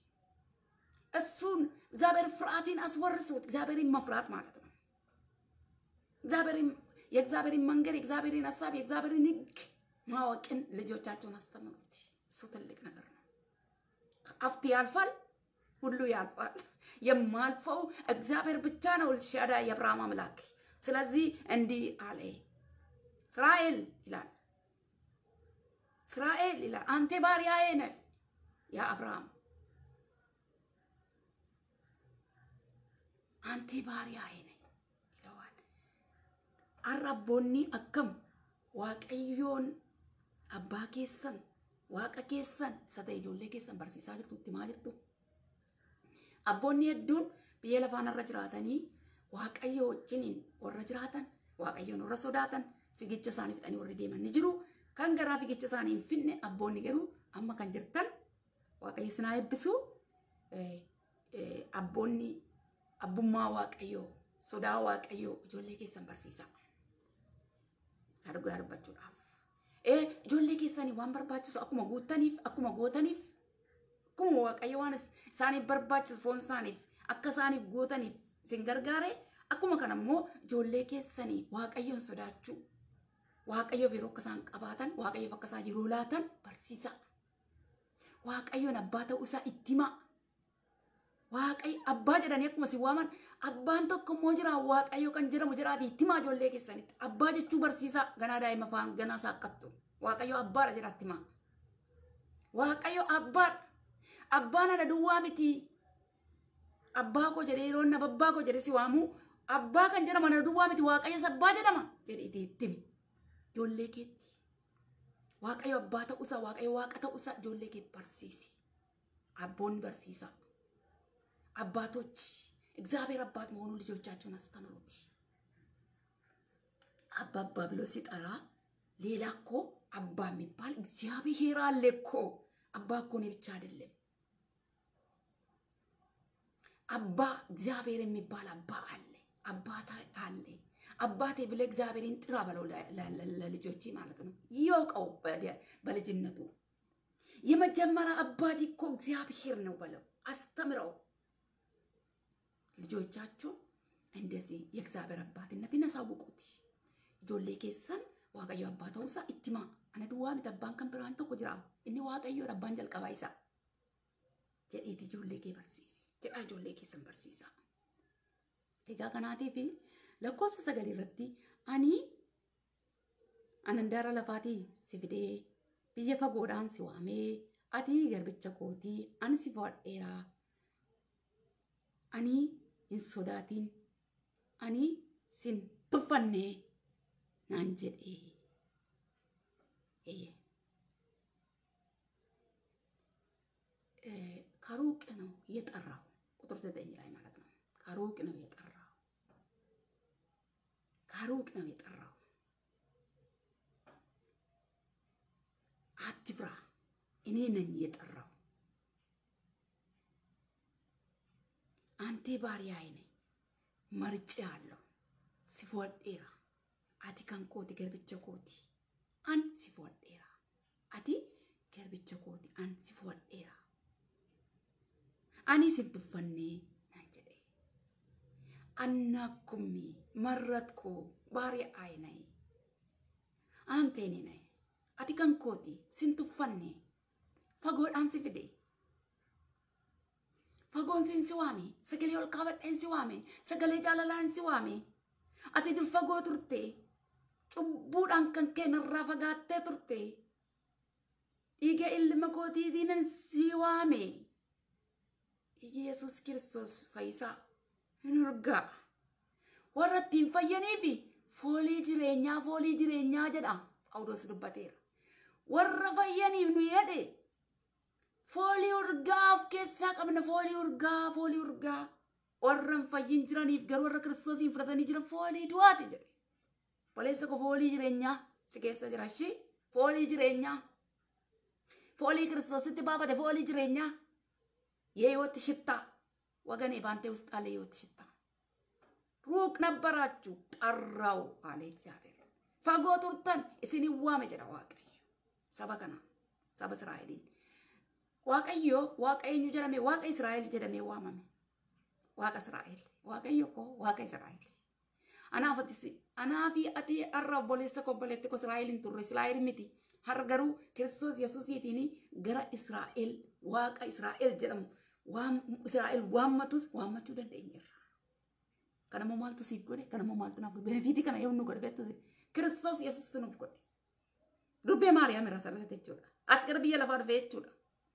እሱን እግዚአብሔር ፍርሃትን አስወርሱት። እግዚአብሔርን መፍራት ማለት ነው። እግዚአብሔርን የእግዚአብሔርን መንገድ የእግዚአብሔርን ሀሳብ የእግዚአብሔርን ሕግ ማወቅን ልጆቻቸውን አስተምሩት። እሱ ትልቅ ነገር ነው። አፍት ያልፋል፣ ሁሉ ያልፋል። የማልፈው እግዚአብሔር ብቻ ነው፣ ኤልሻዳይ የአብርሃም አምላክ። ስለዚህ እንዲህ አለ፣ እስራኤል ይላል፣ እስራኤል ይላል፣ አንተ ባሪያዬ ነህ የአብርሃም አንተ ባሪያዬ ነህ ይለዋል። አራቦኒ አከም waaqayyoon abbaa keessan waaqa keessan isa ta'e ijoollee keessan barsiisaa jirtu itti maa jirtu abboonni hedduun biyya lafaanarra jiraatanii waaqayyo wajjiniin warra jiraatan waaqayyoon warra sodaatan figicha isaanii fixanii warri deeman ni jiru kan garaa figicha isaanii hin finne abboonni garuu amma kan jirtan waaqayyo sinaa eebbisu abboonni abbummaa waaqayyoo sodaa waaqayyoo ijoollee keessan barsiisa. Dhugaa dubbachuudhaaf. Ee ijoollee keessanii waan barbaachisu akkuma guutaniif akkuma gootaniif akkuma waaqayyo waan isaaniif barbaachisu foon isaaniif akka isaaniif gootaniif isin gargaare akkuma kana immoo ijoollee keessanii waaqayyoon sodaachuu waaqayyoof yeroo akka isaan qabaatan waaqayyoof akka isaan yeroo laatan barsiisa waaqayyoon abbaa ta'uu isaa itti himaa. Waaqayyo abbaa jedhanii akkuma si waaman abbaan tokko immoo jira waaqayyo kan jedhamu jiraati itti himaa ijoollee keessanitti. Abbaa jechuu barsiisaa ganaa daa'ima faan ganaa saaqqattu. Waaqayyo abbaadha jedhatti himaa. Waaqayyo abbaadha. Abbaan ana duwwaa miti. Abbaa koo jedhee yeroo nama abbaa koo jedhee si waamu abbaa kan jedhamu ana duwwaa miti waaqayyo abbaa jedhama jedhee itti himi. Ijoollee keetti. waaqayyo abbaa ta'uusaa waaqayyo waaqa ta'uusaa ijoollee kee barsiisi. Abboonni barsiisa. አባቶች እግዚአብሔር አባት መሆኑን ልጆቻቸውን አስተምሩት። አባባ ብሎ ሲጠራ ሌላ እኮ አባ የሚባል እግዚአብሔር አለ እኮ። አባ እኮ እኔ ብቻ አይደለም። አባ እግዚአብሔር የሚባል አባ አለ፣ አባታ አለ። አባቴ ብለ እግዚአብሔርን ጥራ በለው ለልጆች ማለት ነው። ይወቀው በልጅነቱ የመጀመሪያ አባቴ እኮ እግዚአብሔር ነው በለው፣ አስተምረው። ልጆቻችሁ እንደዚህ የእግዚአብሔር አባትነትን ያሳውቁት። ijoollee keessan waaqayyo abbaa ta'uusaa itti himaa. Ana duwwaa miti abbaan kan biraan tokko jira. Inni waaqayyoodha abbaan jalqabaa isaa. Jedhiiti ijoollee kee barsiisi. Jedhaa ijoollee keessan barsiisa. Egaa kanaatiif lakkoofsa sagalii irratti ani anandaara lafaatii si fidee biyya fagoodhaan si waamee ati garbicha kootii ani si fudhadheeraa. Ani hin sodaatin. Ani sin tuffannee naan jedhee. ከሩቅ ነው የጠራው። ቁጥር ዘጠኝ ላይ ማለት ነው። ከሩቅ ነው የጠራው። ከሩቅ ነው የጠራው። አትፍራ፣ እኔ ነኝ የጠራው። አንቴ ባሪያዬ ነኝ፣ መርጬ አለው ሲፎዴራ አቲ kan kooti garbicha kooti an si fudhadheera ati garbicha kooti an si fudhadheera ani sin tuffannee nan jedhe anna kummi marrat koo baariya aayinayi anteeni nayi ati kan kooti sin tuffanne fagoodhaan si fide fagoon fin si waame sagalee ol kaabadheen si waame sagalee jaalalaan si waame ati dur fagoo turte cubbuudhaan kan keenarraa fagaattee turte dhiiga ilma kootiitiin si waame dhiigi yesus kiristoos fayyisaa hin urgaa warra ittiin fayyaniifi foolii jireenyaa foolii jireenyaa jedha phaawulos dubbateera warra fayyaniif nu jedhe foolii urgaa of keessaa qabna foolii urgaa foolii urgaa warra hin fayyin jiraniif garuu warra kiristoosiin fudhatanii jiran foolii du'aati jedhe Boleessa koo foolii jireenyaa si keessa jira shi foolii jireenyaa foolii kiristoositti baafate foolii jireenyaa የህይወት ሽታ ወገኔ በአንተ ውስጥ አለ የህይወት ሽታ ሩቅ ነበራችሁ ጠራው አለ እግዚአብሔር ፈጎ ቱርተን እስን ዋመ ጀዳ ዋቀዮ ሰበ ከና ሰበ እስራኤሊን ዋቀዮ ዋቀኙ ጀደሜ ዋቀ እስራኤል ጀደሜ ዋመሜ ዋቀ እስራኤል ዋቀዮ ኮ ዋቀ እስራኤል anaafati anaafi ati har'a obboleessa koo obboleetti koo Israa'el hin turre Israa'el miti har'a garuu Kiristoos Yesuusiitiin gara Israa'el waaqa Israa'el jedhamu waan Israa'el waammatus waammachuu dandeenyeerra. Kanammoo maaltu siif godhe kanammoo maaltu naaf godhe benefiitii kana yoo nu godhe beektu Kiristoos Yesuusitti nuuf godhe. Dubbee Maariyaam irraa salate jechuudha. As gara biyya lafaa dhufe jechuudha.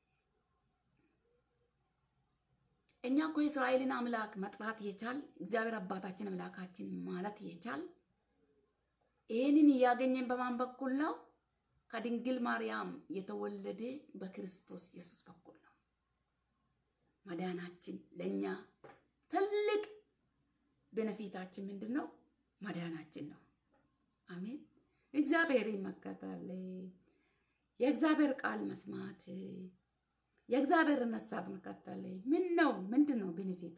እኛ እኮ የእስራኤልን አምላክ መጥራት የቻል እግዚአብሔር አባታችን አምላካችን ማለት የቻል ይህንን እያገኘን በማን በኩል ነው? ከድንግል ማርያም የተወለደ በክርስቶስ ኢየሱስ በኩል ነው። መዳናችን ለእኛ ትልቅ ቤነፊታችን ምንድን ነው? መዳናችን ነው። አሜን። እግዚአብሔር መከተል፣ የእግዚአብሔር ቃል መስማት የእግዚአብሔርን ሀሳብ መከተል ምን ነው? ምንድን ነው ቤኔፊቱ?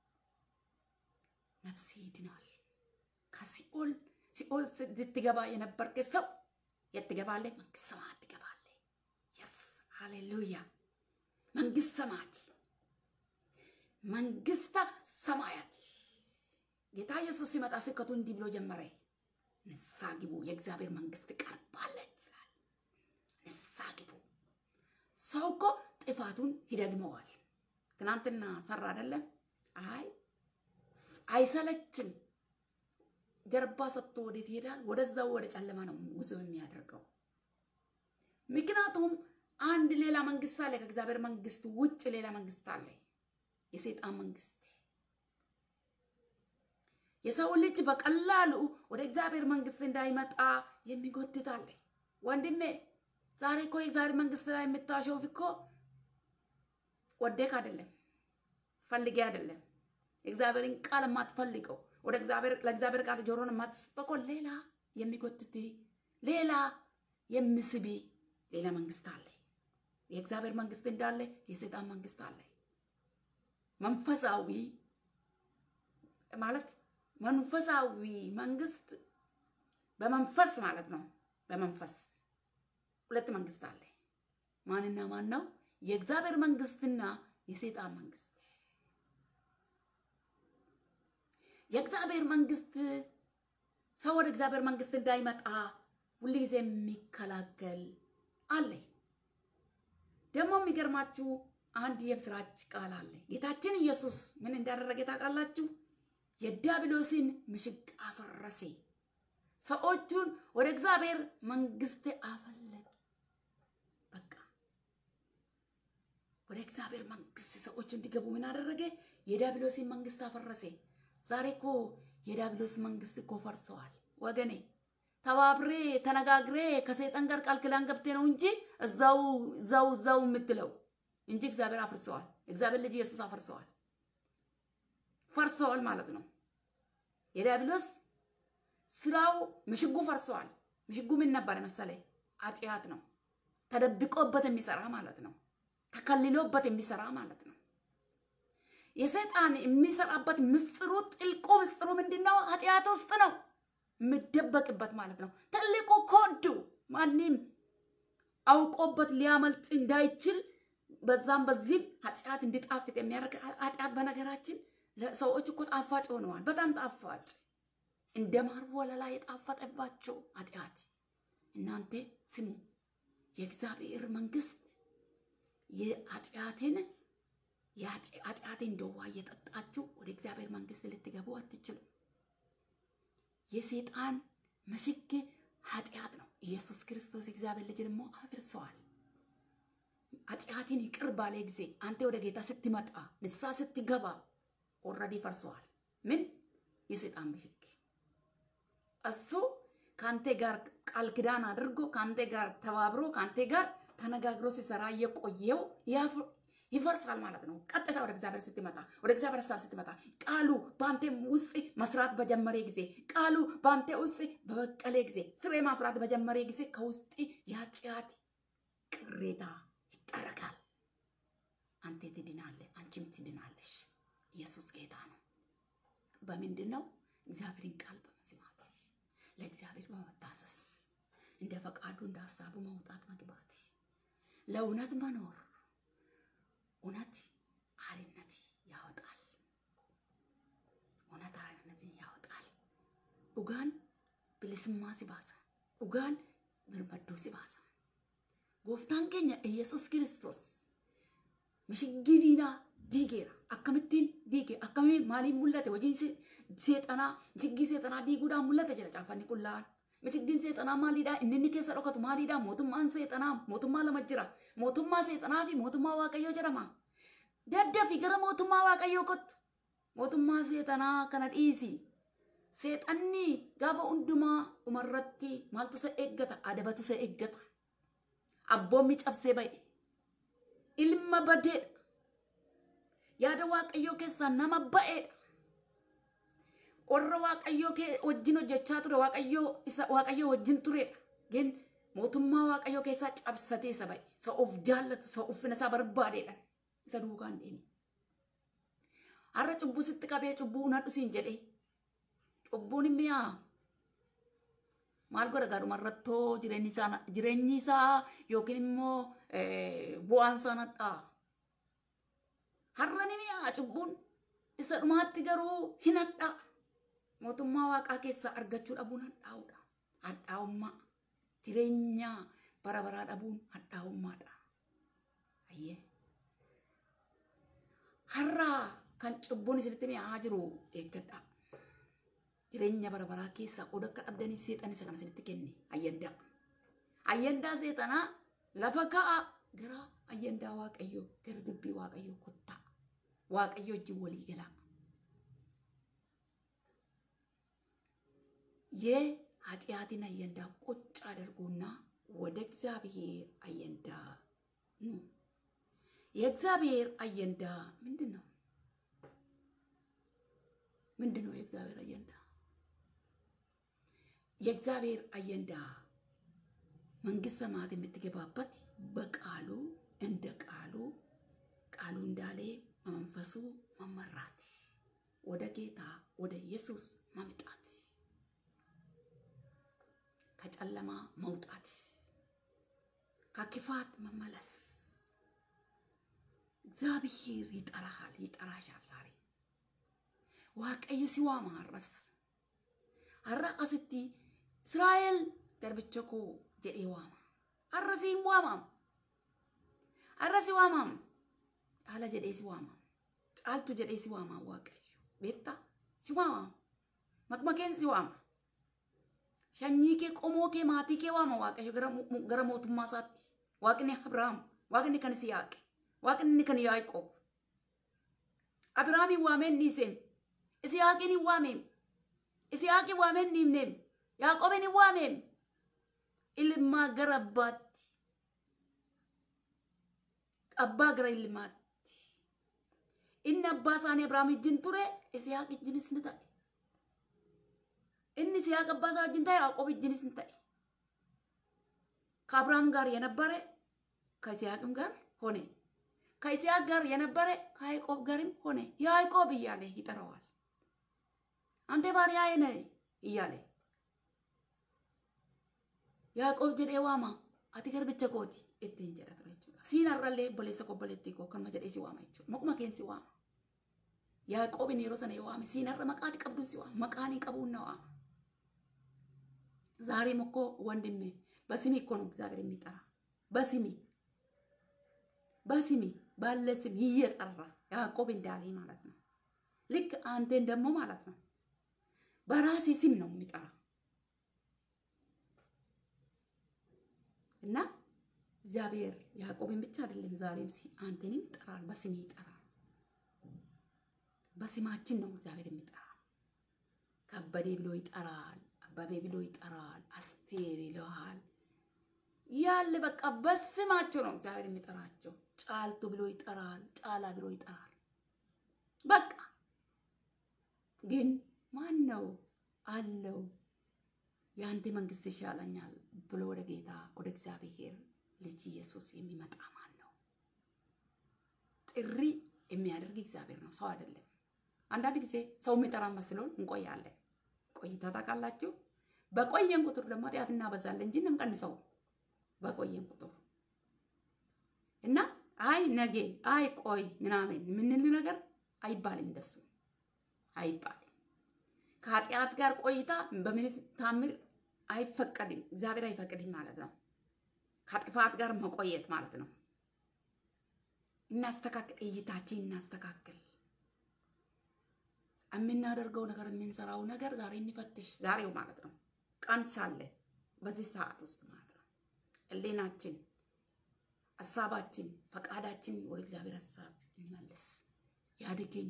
ነፍስ ይድናል። ከሲኦል ሲኦል ልትገባ የነበርክ ሰው የት ትገባለህ? መንግስት ሰማያት ትገባለህ። የስ ሃሌሉያ! መንግስት ሰማያት መንግስተ ሰማያት ጌታ ኢየሱስ ሲመጣ ስብከቱ እንዲህ ብሎ ጀመረ። ንስሐ ግቡ፣ የእግዚአብሔር መንግስት ቀርባለች ይላል። ንስሐ ግቡ ሰው እኮ ጥፋቱን ይደግመዋል። ትናንትና ሰራ አይደለም? አይ አይሰለችም። ጀርባ ሰጥቶ ወዴት ይሄዳል? ወደዛው ወደ ጨለማ ነው ጉዞ የሚያደርገው። ምክንያቱም አንድ ሌላ መንግስት አለ። ከእግዚአብሔር መንግስት ውጭ ሌላ መንግስት አለ፣ የሰይጣን መንግስት። የሰው ልጅ በቀላሉ ወደ እግዚአብሔር መንግስት እንዳይመጣ የሚጎትት አለ። ወንድሜ ዛሬ እኮ የእግዚአብሔር መንግስት ላይ የምታሾፍ እኮ ወደክ አይደለም፣ ፈልጌ አይደለም። የእግዚአብሔርን ቃል የማትፈልገው ወደ እግዚአብሔር ለእግዚአብሔር ቃል ጆሮን የማትሰጠው እኮ ሌላ የሚጎትት ሌላ የሚስቢ ሌላ መንግስት አለ። የእግዚአብሔር መንግስት እንዳለ የሰይጣን መንግስት አለ። መንፈሳዊ ማለት መንፈሳዊ መንግስት በመንፈስ ማለት ነው። በመንፈስ ሁለት መንግስት አለ። ማንና ማን ነው? የእግዚአብሔር መንግስትና የሰይጣን መንግስት። የእግዚአብሔር መንግስት ሰው ወደ እግዚአብሔር መንግስት እንዳይመጣ ሁልጊዜ የሚከላከል አለ። ደግሞ የሚገርማችሁ አንድ የምስራች ቃል አለ። ጌታችን ኢየሱስ ምን እንዳደረገ ታውቃላችሁ? የዲያብሎስን ምሽግ አፈረሴ፣ ሰዎቹን ወደ እግዚአብሔር መንግስት አፈለገ። በቃ ወደ እግዚአብሔር መንግስት ሰዎቹ እንዲገቡ ምን አደረገ? የዲያብሎስን መንግስት አፈረሴ። ዛሬ እኮ የዲያብሎስ መንግስት እኮ ፈርሰዋል ወገኔ። ተባብሬ ተነጋግሬ ከሰይጣን ጋር ቃል ኪዳን ገብቴ ነው እንጂ እዛው እዛው እዛው የምትለው እንጂ እግዚአብሔር አፍርሰዋል። እግዚአብሔር ልጅ ኢየሱስ አፈርሰዋል፣ ፈርሰዋል ማለት ነው። የዲያብሎስ ስራው ምሽጉ ፈርሰዋል። ምሽጉ ምን ነበር መሰለ? ኃጢአት ነው። ተደብቆበት የሚሰራ ማለት ነው። ተከልሎበት የሚሰራ ማለት ነው። የሰይጣን የሚሰራበት ምስጢሩ ጥልቁ ምስጢሩ ምንድን ነው? ኃጢአት ውስጥ ነው የምደበቅበት ማለት ነው። ትልቁ ኮዱ ማንም አውቆበት ሊያመልጥ እንዳይችል በዛም በዚህም ኃጢአት እንዲጣፍጥ የሚያደርግ ኃጢአት በነገራችን ለሰዎች እኮ ጣፋጭ ሆነዋል። በጣም ጣፋጭ እንደ ማር ወለላ የጣፈጠባቸው ኃጢአት። እናንተ ስሙ፣ የእግዚአብሔር መንግስት የኃጢአትን የኃጢአትን እንደ ውሃ እየጠጣችሁ ወደ እግዚአብሔር መንግስት ልትገቡ አትችሉም። የሰይጣን ምሽግ ኃጢአት ነው። ኢየሱስ ክርስቶስ እግዚአብሔር ልጅ ደግሞ አፍርሰዋል። ኃጢአትን ይቅር ባለ ጊዜ አንተ ወደ ጌታ ስትመጣ ንስሐ ስትገባ ኦልሬዲ ፈርሰዋል። ምን የሰይጣን ምሽግ እሱ ከአንተ ጋር ቃል ኪዳን አድርጎ ከአንተ ጋር ተባብሮ ከአንተ ጋር ተነጋግሮ ሲሰራ እየቆየው ይፈርሳል ማለት ነው። ቀጥታ ወደ እግዚአብሔር ስትመጣ ወደ እግዚአብሔር ሀሳብ ስትመጣ ቃሉ በአንተ ውስጥ መስራት በጀመረ ጊዜ ቃሉ በአንተ ውስጥ በበቀለ ጊዜ ፍሬ ማፍራት በጀመረ ጊዜ ከውስጥ የኃጢአት ቅሬታ ይጠረጋል። አንተ ትድናለህ፣ አንቺም ትድናለሽ። ኢየሱስ ጌታ ነው። በምንድን ነው? እግዚአብሔርን ቃል በመስማት ለእግዚአብሔር በመታሰስ እንደ ፈቃዱ እንደ ሀሳቡ መውጣት መግባት፣ ለእውነት መኖር እውነት አርነት ያወጣል። እውነት አርነትን ያወጣል። ኡጋን ብልስማ ሲባሳ ኡጋን ብርበዶ ሲባሳ ጎፍታን ኬኛ ኢየሱስ ክርስቶስ mishiggiidina diigeera akkamittiin diige akkamii maaliin mul'ate hojiin seexanaa mishiggii seexanaa diiguudhaan mul'ate jedha caaffanni qullaan mishiggiin seexanaa maaliidha inni inni keessa dhokatu maaliidha mootummaan seexanaa mootummaa lama jira mootummaa seexanaa fi mootummaa waaqayyoo jedhama daddafi gara mootummaa waaqayyoo kottu mootummaa seexanaa kana dhiisi seexanni gaafa hundumaa dhumarratti maaltu isa eeggata adabatu isa eeggata abboommi cabsee ba'e ilma badeedha yaada waaqayyoo keessaa nama ba'eedha warra waaqayyoo wajjin hojjechaa ture waaqayyoo isa waaqayyoo wajjin turedha gen mootummaa waaqayyoo keessaa cabsatee isa ba'e isa of jaallatu isa uffina isaa barbaadeedha isa duukaan deeme har'a cubbuu sitti qabee cubbuu nadhu siin jedhee cubbuun mi'aa maal godha gaadhuma irrattoo jireenyi isaa yookiin immoo bu'aan isaa nadhaa. Har'a ni mi'aa cubbuun isa dhumaatti garuu hin hadhaa. Mootummaa waaqaa keessaa argachuu dhabuun hadhaa'uudha. Hadhaa'ummaa jireenya bara baraa dhabuun hadhaa'ummaadha. ayyee har'aa kan cubbuun isinitti mi'aa jiru eeggadhaa jireenya bara baraa keessaa qooda akka dhabdaniif seexan isa kana isinitti kenne ayyandaa ayyandaa seexanaa lafa ka'a gara ayyandaa waaqayyoo gara dubbii waaqayyoo kottaa waaqayyo wajjin walii galaa የኃጢአትን አየንዳ ቁጭ አድርጉና ወደ እግዚአብሔር አየንዳ ኑ። የእግዚአብሔር አየንዳ ምንድን ነው? ምንድን ነው የእግዚአብሔር አየንዳ? የእግዚአብሔር አየንዳ መንግስት ሰማያት የምትገባበት በቃሉ እንደ ቃሉ ቃሉ እንዳለ መንፈሱ መመራት ወደ ጌታ ወደ ኢየሱስ መምጣት ከጨለማ መውጣት ከክፋት መመለስ እግዚአብሔር ይጠራሃል፣ ይጠራሻል። ዛሬ waaqayyo si waama har'as har'a asitti israa'el garbicha koo jedhee waama har'a si hin waamamu har'a si waamamu caala jedhee si waamamu caaltu jedhee si waama waaqayyo beektaa si waama makmakeen si waama sanyii kee qomoo kee maatii kee waama waaqayyo gara mootummaa isaatti waaqni abrahaam waaqni kan isiyaaqe waaqni kan yaaqoob abrahaamin waameen dhiiseem isiyaaqin hin waameem isiyaaqin waameen dhiibneem yaaqoobin hin waameem ilmaa gara abbaatti abbaa gara ilmaatti inni abbaa isaanii abrahaam wajjin ture isiyaaq wajjinis ni ta'e inni isiyaaq abbaa isaa wajjin ta'e yaaqoob wajjinis ni ta'e ከአብርሃም ጋር የነበረ ከይስሐቅም ጋር ሆነ ከይስሐቅ ጋር የነበረ ከያዕቆብ ጋርም ሆነ ያዕቆብ እያለ ይጠራዋል። አንተ ባሪያዬ ነህ እያለ ያዕቆብ ጀዴ ዋማ አቲ ገርብቸ ኮቲ ittiin jedha ture jechuudha. Siin har'allee obboleessa koo obboleettii koo kanuma jedhee si waama jechuudha. Maquma keen si waama. Yaaqoobin yeroo sana yoo waame siin har'a maqaati qabdu si waama. Maqaanii qabuun na waama. ዛሬም እኮ ወንድሜ በስሜ እኮ ነው እግዚአብሔር የሚጠራ በስሜ በስሜ ባለ ስም እየጠራ ያዕቆብ እንዳለ ማለት ነው። ልክ አንተን ደግሞ ማለት ነው በራሴ ስም ነው የሚጠራ እና እግዚአብሔር ያዕቆብን ብቻ አይደለም ዛሬም አንተንም ይጠራል፣ በስሜ ይጠራል። በስማችን ነው እግዚአብሔር የሚጠራ። ከበዴ ብሎ ይጠራል፣ አበቤ ብሎ ይጠራል፣ አስቴር ይለዋል። ያለ በቃ በስማቸው ነው እግዚአብሔር የሚጠራቸው። ጫልቱ ብሎ ይጠራል፣ ጫላ ብሎ ይጠራል። በቃ ግን ማን ነው አለው የአንተ መንግስት ይሻለኛል ብሎ ወደ ጌታ ወደ እግዚአብሔር ልጅ ኢየሱስ የሚመጣ ማን ነው? ጥሪ የሚያደርግ እግዚአብሔር ነው፣ ሰው አይደለም። አንዳንድ ጊዜ ሰው የሚጠራ መስሎን እንቆያለን። ቆይታ ታውቃላችሁ። በቆየን ቁጥር ደግሞ ኃጢአት እናበዛለን እንጂ እንቀንሰው። በቆየን ቁጥር እና አይ ነገ አይ ቆይ ምናምን የምንል ነገር አይባልም፣ እንደሱ አይባልም። ከኃጢአት ጋር ቆይታ በምን ታምር አይፈቀድም፣ እግዚአብሔር አይፈቅድም ማለት ነው። ከጥፋት ጋር መቆየት ማለት ነው። እናስተካክል፣ እይታችን እናስተካክል። የምናደርገው ነገር የምንሰራው ነገር ዛሬ እንፈትሽ፣ ዛሬው ማለት ነው። ቀን ሳለ በዚህ ሰዓት ውስጥ ማለት ነው። ሕሊናችን፣ ሀሳባችን፣ ፈቃዳችን ወደ እግዚአብሔር ሀሳብ እንመልስ። ያድገኛ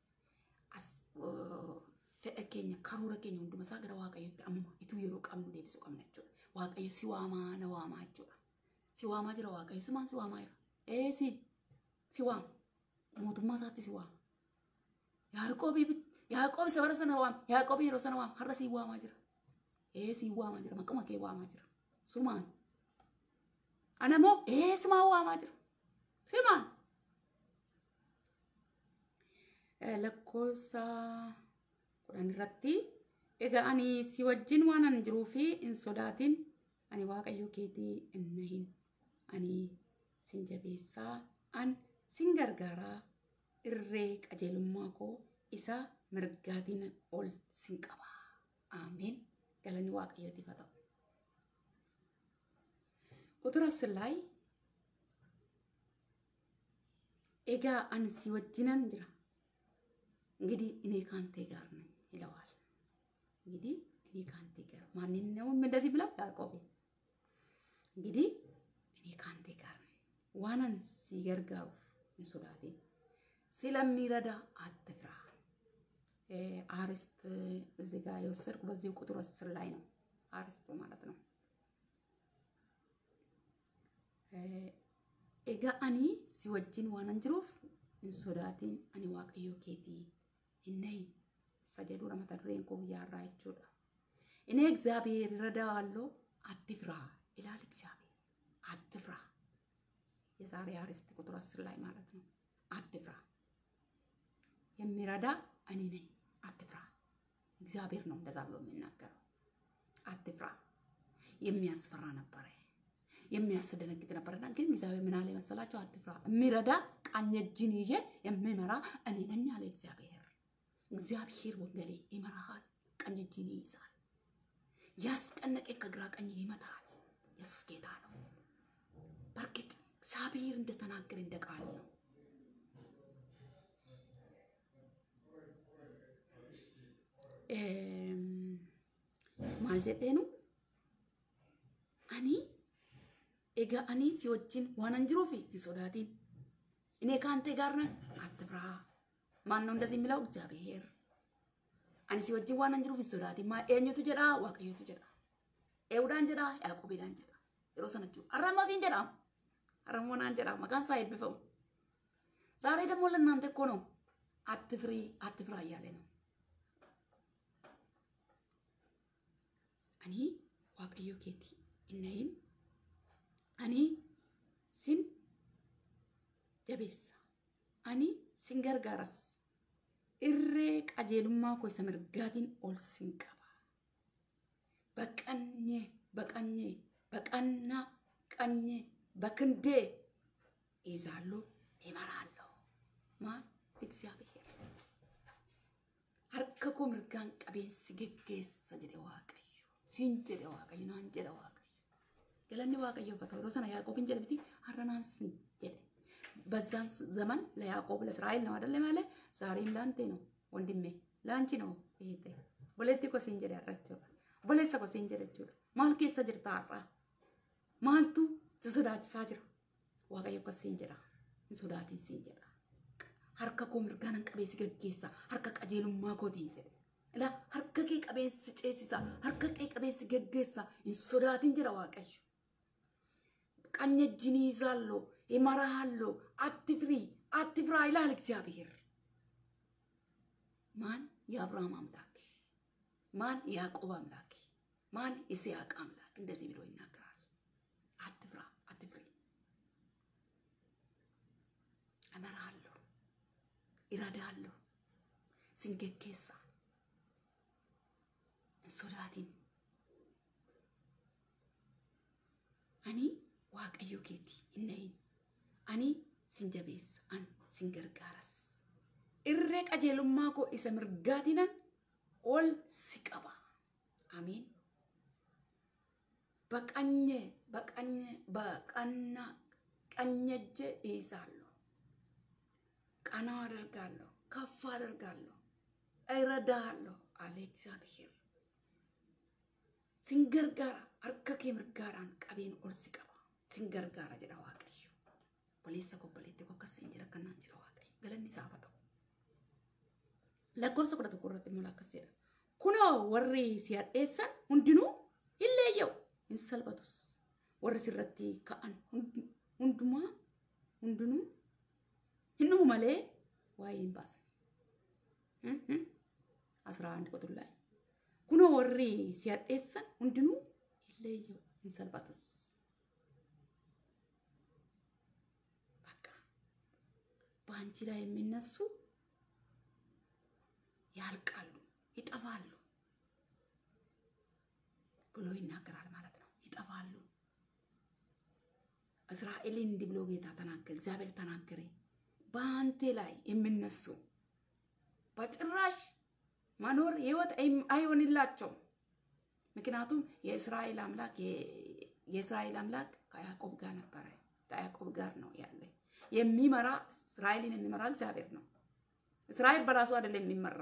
fedha keenya karoora keenya hundumasaa gara waaqayyotti amma ituu yeroo qabnu deebisuu qabna jechuudha. Waaqayyo si waamaa na waamaa jechuudha. Si waamaa jira waaqayyo sumaan si waamaa jira. Ee si si waama mootummaa isaatti si waama. Yaaqoobii Yaaqoobi isa bara sana waama Yaaqoobi yeroo sana waama har'a si waamaa jira. Ee si waamaa jira maqama kee waamaa jira. Sumaan. Anamoo ee sumaan waamaa jira. Simaan. lakkoofsa kudhan irratti egaa ani si wajjin waan an jiruu fi hin sodaatin ani waaqayyo keetii hin nahin ani sin jabeessaa an sin gargaaraa irree qajeelummaa koo isa mirgaatiin ol sin qaba አሜን ገለኒ waaqayyooti haa ta'u ቁጥር አስር ላይ ኤጋ አንሲ ወጅነን ጅራ እንግዲህ እኔ ካንተ ጋር ነኝ ይለዋል። እንግዲህ እኔ ካንተ ጋር ማንኛውም እንደዚህ ብለው ያዕቆብ እንግዲህ እኔ ካንተ ጋር ነኝ ዋናን ሲገርጋሩፍ እንሶዳቴን ስለሚረዳ አትፍራ። አርስት እዚህ ጋር የወሰድኩ በዚህ ቁጥር አስር ላይ ነው አርስቱ ማለት ነው። ኤጋ አኒ ሲወጅን ዋናን ጅሩፍ እንሶዳቲን አኒ ዋቀዮ ኬቲ እነይ ሰጀዱ ረመተ ዱሬን ኮ ጉያራ jechuudha እኔ እግዚአብሔር እረዳዋለሁ አትፍራ ይላል እግዚአብሔር አትፍራ የዛሬ አርዕስት ቁጥር አስር ላይ ማለት ነው አትፍራ የሚረዳ እኔ ነኝ አትፍራ እግዚአብሔር ነው እንደዛ ብሎ የሚናገረው አትፍራ የሚያስፈራ ነበረ የሚያስደነግጥ ነበርና ግን እግዚአብሔር ምን አለ መሰላቸው? አትፍራ፣ የሚረዳ ቀኝ እጅን ይዤ የሚመራ እኔ ነኝ አለ እግዚአብሔር። እግዚአብሔር ወንጌሌ ይመራሃል፣ ቀኝ እጅን ይይዛል፣ ያስጨነቀ ከግራ ቀኝ ይመታል። ኢየሱስ ጌታ ነው። በእርግጥ እግዚአብሔር እንደተናገረ እንደ ቃሉ ነው። ማል ጀዴኑ አኒ Egaa ani si wajjin waan an jiruuf hin sodaatin. እኔ ከአንተ ጋር ነኝ፣ አትፍራ። ማን ነው እንደዚህ የሚለው? እግዚአብሔር። አኒ si wajjin waan an jiruuf hin sodaatin. ማ eenyutu jedha? Waaqayyotu jedha. Eewudhaan jedha? Yaaqoobidhaan jedha. Yeroo sana jechuudha. Har'ammoo siin jedha. Har'ammoo naan jedha. Maqaan isaa eebbifamu. ዛሬ ደግሞ ለእናንተ እኮ ነው አትፍሪ አትፍራ እያለ ነው። እኔ ዋቀዮ ኬቲ እነይን ani sin jabeessa ani sin gargaaras irree qajeelummaa koo isa mirgaatiin ol sin qaba baqannee baqannee baqannaa qanyee bakindee ይዛለሁ ይመራለሁ ማን እግዚአብሔር harka koo mirgaan qabeensi geggeessa jedhe waaqayyo siin jedhe waaqayyo naan jedhe waaqayyo ገለኒ waaqayyo ፈታ ወደ ሰና ያዕቆብን ጀለ ቢቲ ሀረናንሲ ጀለ በዛን ዘመን ለያዕቆብ ለእስራኤል ነው አይደለም ያለ ዛሬም ለአንተ ነው ወንድሜ ለአንቺ ነው ይሄ ወለቲ ኮ ሲን ጀለ ያራቸው ወለሰ ኮ ሲን ጀለ ጀለ ማል ኬሰ ጅርታ አራ ማልቱ ስሶዳችሳ ጅራ waaqayyo ኮ ሲን ጀራ እንሶዳቲን ሲን ጀራ harka koo mirgaanan qabeessi gaggeessa harka qajeelummaa kootiin jedhe ilaa harka kee qabeessi ceesisa harka kee qabeessi gaggeessa hin sodaatin jedha waaqayyo ቀኝ እጅን ይዛለሁ ይመራሃለሁ አትፍሪ አትፍራ ይላል እግዚአብሔር ማን የአብርሃም አምላክ ማን የያዕቆብ አምላክ ማን የይስሐቅ አምላክ እንደዚህ ብሎ ይናገራል አትፍራ አትፍሪ እመራሃለሁ ይረዳለሁ ሲንገኬሳ እንሶዳቲን አኒ ዋቀዮ ኬቲ እነይን አኒ ሲንጀቤስ አን ሲንገርጋረስ እሬ ቀጀሉማ ኮ ኢሰ ምርጋቲነን ኦል ሲቀባ አሜን በቀኘ በቀኘ በቀና ቀኘጀ ይይዛለሁ ቀና አደርጋለሁ ከፍ አደርጋለሁ እረዳሃለሁ አለ እግዚአብሔር ሲንገርጋራ harka kee mirgaadhaan qabeen ol si qaba sin gargaara jedha waaqayyo boleessa kobboleetti koo akkas hin jira akkanaan jedha waaqayyo galanni isaaf haa ta'u lakkoofsa kudha tokko irratti immoo akkas jedha kunoo warri si hadheessan hundinuu hin leeyya'u hin salphatus warri sirratti ka'an hundumaa hundinuu hin dhumu malee waa'ee hin baasan አስራ አንድ ቁጥር ላይ ኩኖ ወሬ ሲያጤሰን ሁንድኑ ይለየው እንሰልባቱስ በቃ በአንቺ ላይ የሚነሱ ያልቃሉ፣ ይጠፋሉ ብሎ ይናገራል ማለት ነው። ይጠፋሉ። እስራኤልን እንዲህ ብሎ ጌታ ተናገረ፣ እግዚአብሔር ተናገረ። በአንቴ ላይ የሚነሱ በጭራሽ መኖር ህይወት አይሆንላቸው። ምክንያቱም የእስራኤል አምላክ የእስራኤል አምላክ ከያዕቆብ ጋር ነበረ፣ ከያዕቆብ ጋር ነው ያለ። የሚመራ እስራኤልን የሚመራ እግዚአብሔር ነው። እስራኤል በራሱ አይደለም የሚመራ።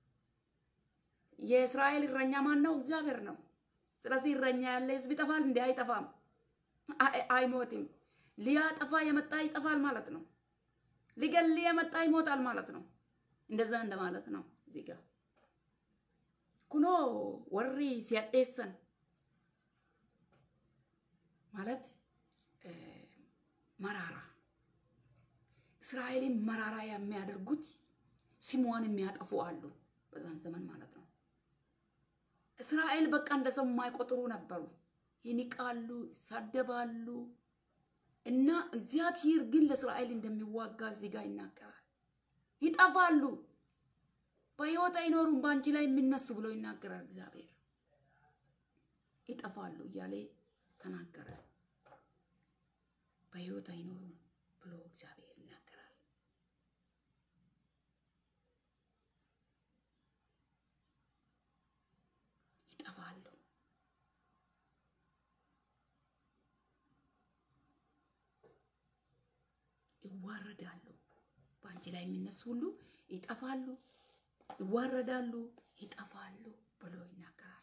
የእስራኤል እረኛ ማን ነው? እግዚአብሔር ነው። ስለዚህ እረኛ ያለ ህዝብ ይጠፋል? እንዲ አይጠፋም፣ አይሞትም። ሊያጠፋ የመጣ ይጠፋል ማለት ነው። ሊገል የመጣ ይሞታል ማለት ነው። እንደዛ እንደማለት ነው። እዚህ ጋር ኩኖ ወሪ ሲያዴሰን ማለት መራራ እስራኤልን መራራ የሚያደርጉት ስሟን የሚያጠፉ አሉ። በዛን ዘመን ማለት ነው። እስራኤል በቃ እንደ ሰው የማይቆጥሩ ነበሩ። ይንቃሉ፣ ይሳደባሉ። እና እግዚአብሔር ግን ለእስራኤል እንደሚዋጋ እዚህ ጋር ይናገራል። ይጠፋሉ፣ በሕይወት አይኖሩም፣ በአንቺ ላይ የሚነሱ ብሎ ይናገራል እግዚአብሔር። ይጠፋሉ እያለ ተናገረ። በሕይወት አይኖሩም ብሎ እግዚአብሔር ይናገራል። ይጠፋሉ። ይዋረዳሉ። በአንቺ ላይ የሚነሱ ሁሉ ይጠፋሉ፣ ይዋረዳሉ፣ ይጠፋሉ ብሎ ይናገራል።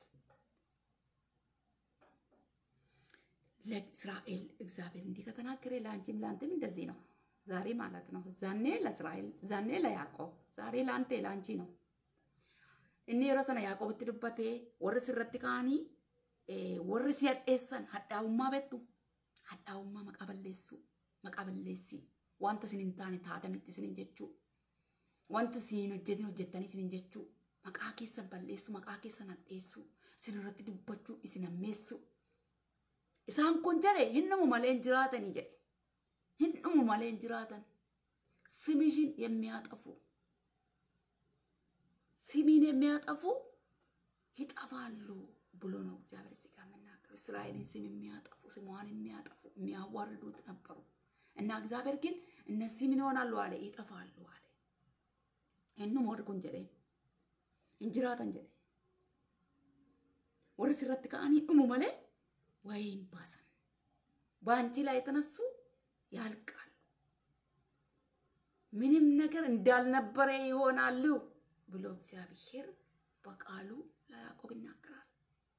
ለእስራኤል እግዚአብሔር እንዲህ ከተናገረ ለአንቺም ለአንተም እንደዚህ ነው። ዛሬ ማለት ነው። ዛኔ ለእስራኤል፣ ዛኔ ለያዕቆብ፣ ዛሬ ለአንተ ለአንቺ ነው። እኒ yeroo sana yaaqobitti dubbate warri sirratti ka'anii warri si hadheessan hadhaa'ummaa beektu hadhaa'ummaa maqaa balleessu maqaa balleessi wanta isin hin taane taatanitti isin jechuu wanta isin hojjetin hojjettanii isin jechuu maqaa keessan balleessu maqaa keessan hadheessu isin irratti dubbachuu isin hammeessu isaan kun jedhe hin dhumu malee hin jiraatanii jedhe hin dhumu malee hin jiraatan ስምሽን የሚያጠፉ ስሚን የሚያጠፉ ይጠፋሉ ብሎ ነው እግዚአብሔር እዚህ ጋር የምናገር። እስራኤልን ስም የሚያጠፉ ስሟን የሚያጠፉ የሚያዋርዱት ነበሩ እና እግዚአብሔር ግን እነዚህ ምን ይሆናሉ አለ ይጠፋሉ አለ። እኑም ወርቁን ጀዴ እንጅራተን ጀዴ ወር ስረት ከአኒ ዱሙ መሌ ወይም ባሰን በአንቺ ላይ የተነሱ ያልቃሉ። ምንም ነገር እንዳልነበረ ይሆናሉ ብሎ እግዚአብሔር በቃሉ ለያዕቆብ ይናገራል።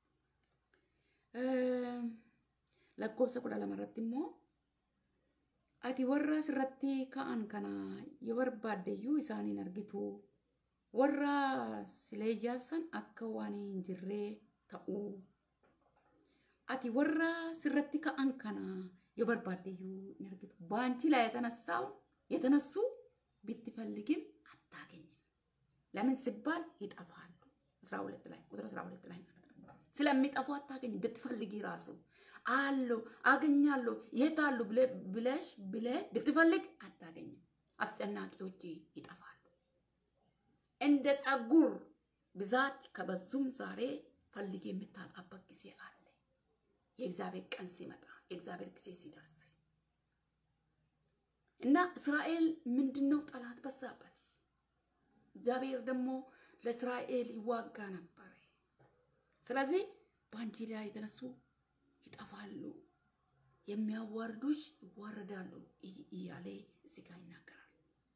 lakkoofsa kudha lama irratti immoo ati warra sirratti ka'an kana yoo barbaaddeyyuu isaaniin argitu warra sileeyyaassan akka waan hin jirree ta'uu ati warra sirratti ka'an kana yoo barbaaddeyyuu hin argitu በአንቺ ላይ የተነሳው የተነሱ ብትፈልግም አታገኝም። ለምን ሲባል ይጠፋሉ። አስራ ሁለት ላይ ቁጥር አስራ ሁለት ላይ ማለት ነው። ስለሚጠፉ አታገኝም። ብትፈልጊ ራሱ አሉ አገኛለሁ የት አሉ ብለሽ ብለ ብትፈልግ አታገኝም። አስጨናቂዎች ይጠፋሉ። እንደ ጸጉር ብዛት ከበዙም ዛሬ ፈልጌ የምታጣበት ጊዜ አለ። የእግዚአብሔር ቀን ሲመጣ የእግዚአብሔር ጊዜ ሲደርስ እና እስራኤል ምንድን ነው ጠላት በዛበት። እግዚአብሔር ደግሞ ለእስራኤል ይዋጋ ነበረ። ስለዚህ በአንቺ ላይ የተነሱ ይጠፋሉ፣ የሚያዋርዱሽ ይዋረዳሉ እያለ እዚህ ጋር ይናገራል።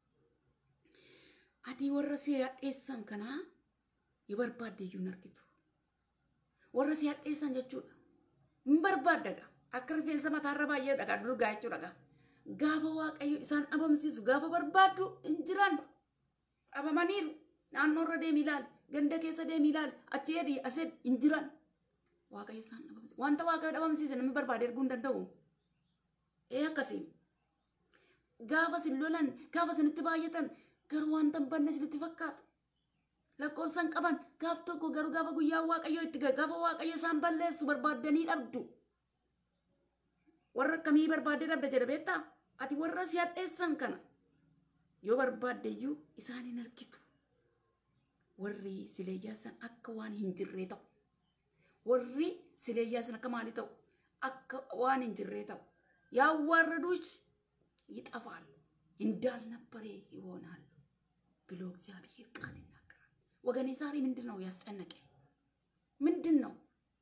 አቲ ወረ ሲያዴሰን ከና የበርባደዩን አርጊቱ ወረ ሲያዴሰን jechuudha hin barbaaddaga akka rifeensa mataarra baay'ee dhagaa durgaa jechuudha gaafa waaqayyo isaan dhabamsiisu gaafa barbaaddu hin jiran dhabamaniiru naannoo irra deemi ilaali ganda keessa deemi ilaali achi edii ased hin jiran waaqayyo isaan dhabamsiisu wanta waaqayyo dhabamsiise namni barbaade erguu hin danda'u ee akkasii gaafa sin lolan gaafa sinitti baay'atan garuu wanta hin banne sinitti fakkaata lakkoofsan qaban gaaf tokko garuu gaafa guyyaa waaqayyo itti gahe gaafa waaqayyo isaan balleessu barbaaddanii dhabdu warra akkamii barbaaddee dhabda jedha beektaa ati warra si hadheessan kana yoo barbaaddeyyuu isaan hin argitu warri sileeyyaasan akka waan hin jirree ta'u warri sileeyyaasan akka maalii ta'u akka waan hin jirree ta'u ያዋረዱሽ ይጠፋሉ እንዳልነበረ ይሆናሉ ብሎ እግዚአብሔር ቃል ይናገራል። ወገኔ ዛሬ ምንድን ነው ያስጨነቀ? ምንድን ነው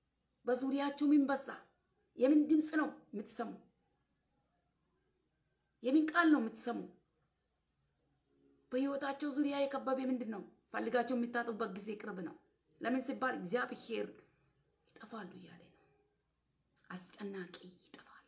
በዙሪያችሁ ምን በዛ? የምን ድምፅ ነው የምትሰሙ? የምን ቃል ነው የምትሰሙ? በህይወታቸው ዙሪያ የከበበ ምንድን ነው? ፈልጋቸው የሚታጡበት ጊዜ ቅርብ ነው። ለምን ሲባል እግዚአብሔር ይጠፋሉ እያለ ነው። አስጨናቂ ይጠፋል።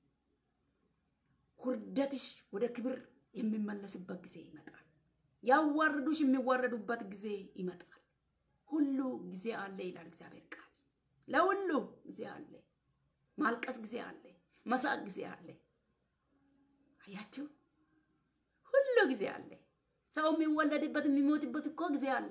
ውርደትሽ ወደ ክብር የሚመለስበት ጊዜ ይመጣል። ያዋርዱሽ የሚዋረዱበት ጊዜ ይመጣል። ሁሉ ጊዜ አለ ይላል እግዚአብሔር ቃል። ለሁሉ ጊዜ አለ። ማልቀስ ጊዜ አለ። መሳቅ ጊዜ አለ። አያችሁ፣ ሁሉ ጊዜ አለ። ሰው የሚወለድበት የሚሞትበት እኮ ጊዜ አለ።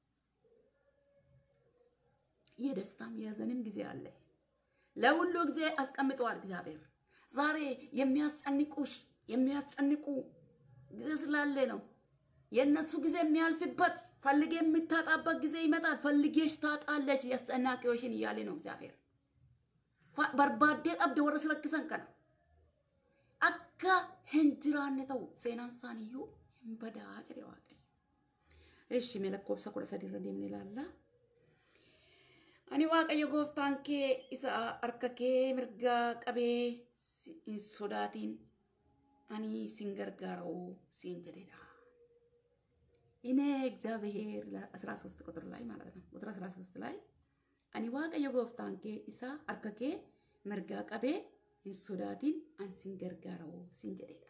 የደስታም የሀዘንም ጊዜ አለ። ለሁሉ ጊዜ አስቀምጠዋል እግዚአብሔር። ዛሬ የሚያስጨንቁሽ የሚያስጨንቁ ጊዜ ስላለ ነው። የእነሱ ጊዜ የሚያልፍበት ፈልጌ የምታጣበት ጊዜ ይመጣል። ፈልጌሽ ታጣለሽ የአስጨናቂዎሽን እያለ ነው እግዚአብሔር። በርባዴ ጠብደ ወረ ስለክሰን ከና አካ ሄንጅራነ ተው ሴናን ሳንዩ በዳ ጭሬ ዋቀ እሺ መለኮብሰ ኩደ ሰዲረ deemne ilaalla ani waaqayyo gooftaan kee isa harka kee mirgaa qabee hin sodaatiin ani sin gargaara'u siin jedhedha እኔ እግዚአብሔር አስራ ሶስት ቁጥር ላይ ማለት ነው ቁጥር አስራ ሶስት ላይ አኒ waaqayyo gooftaan kee isa harka kee mirgaa qabee hin sodaatiin an sin gargaara'u sin jedhedha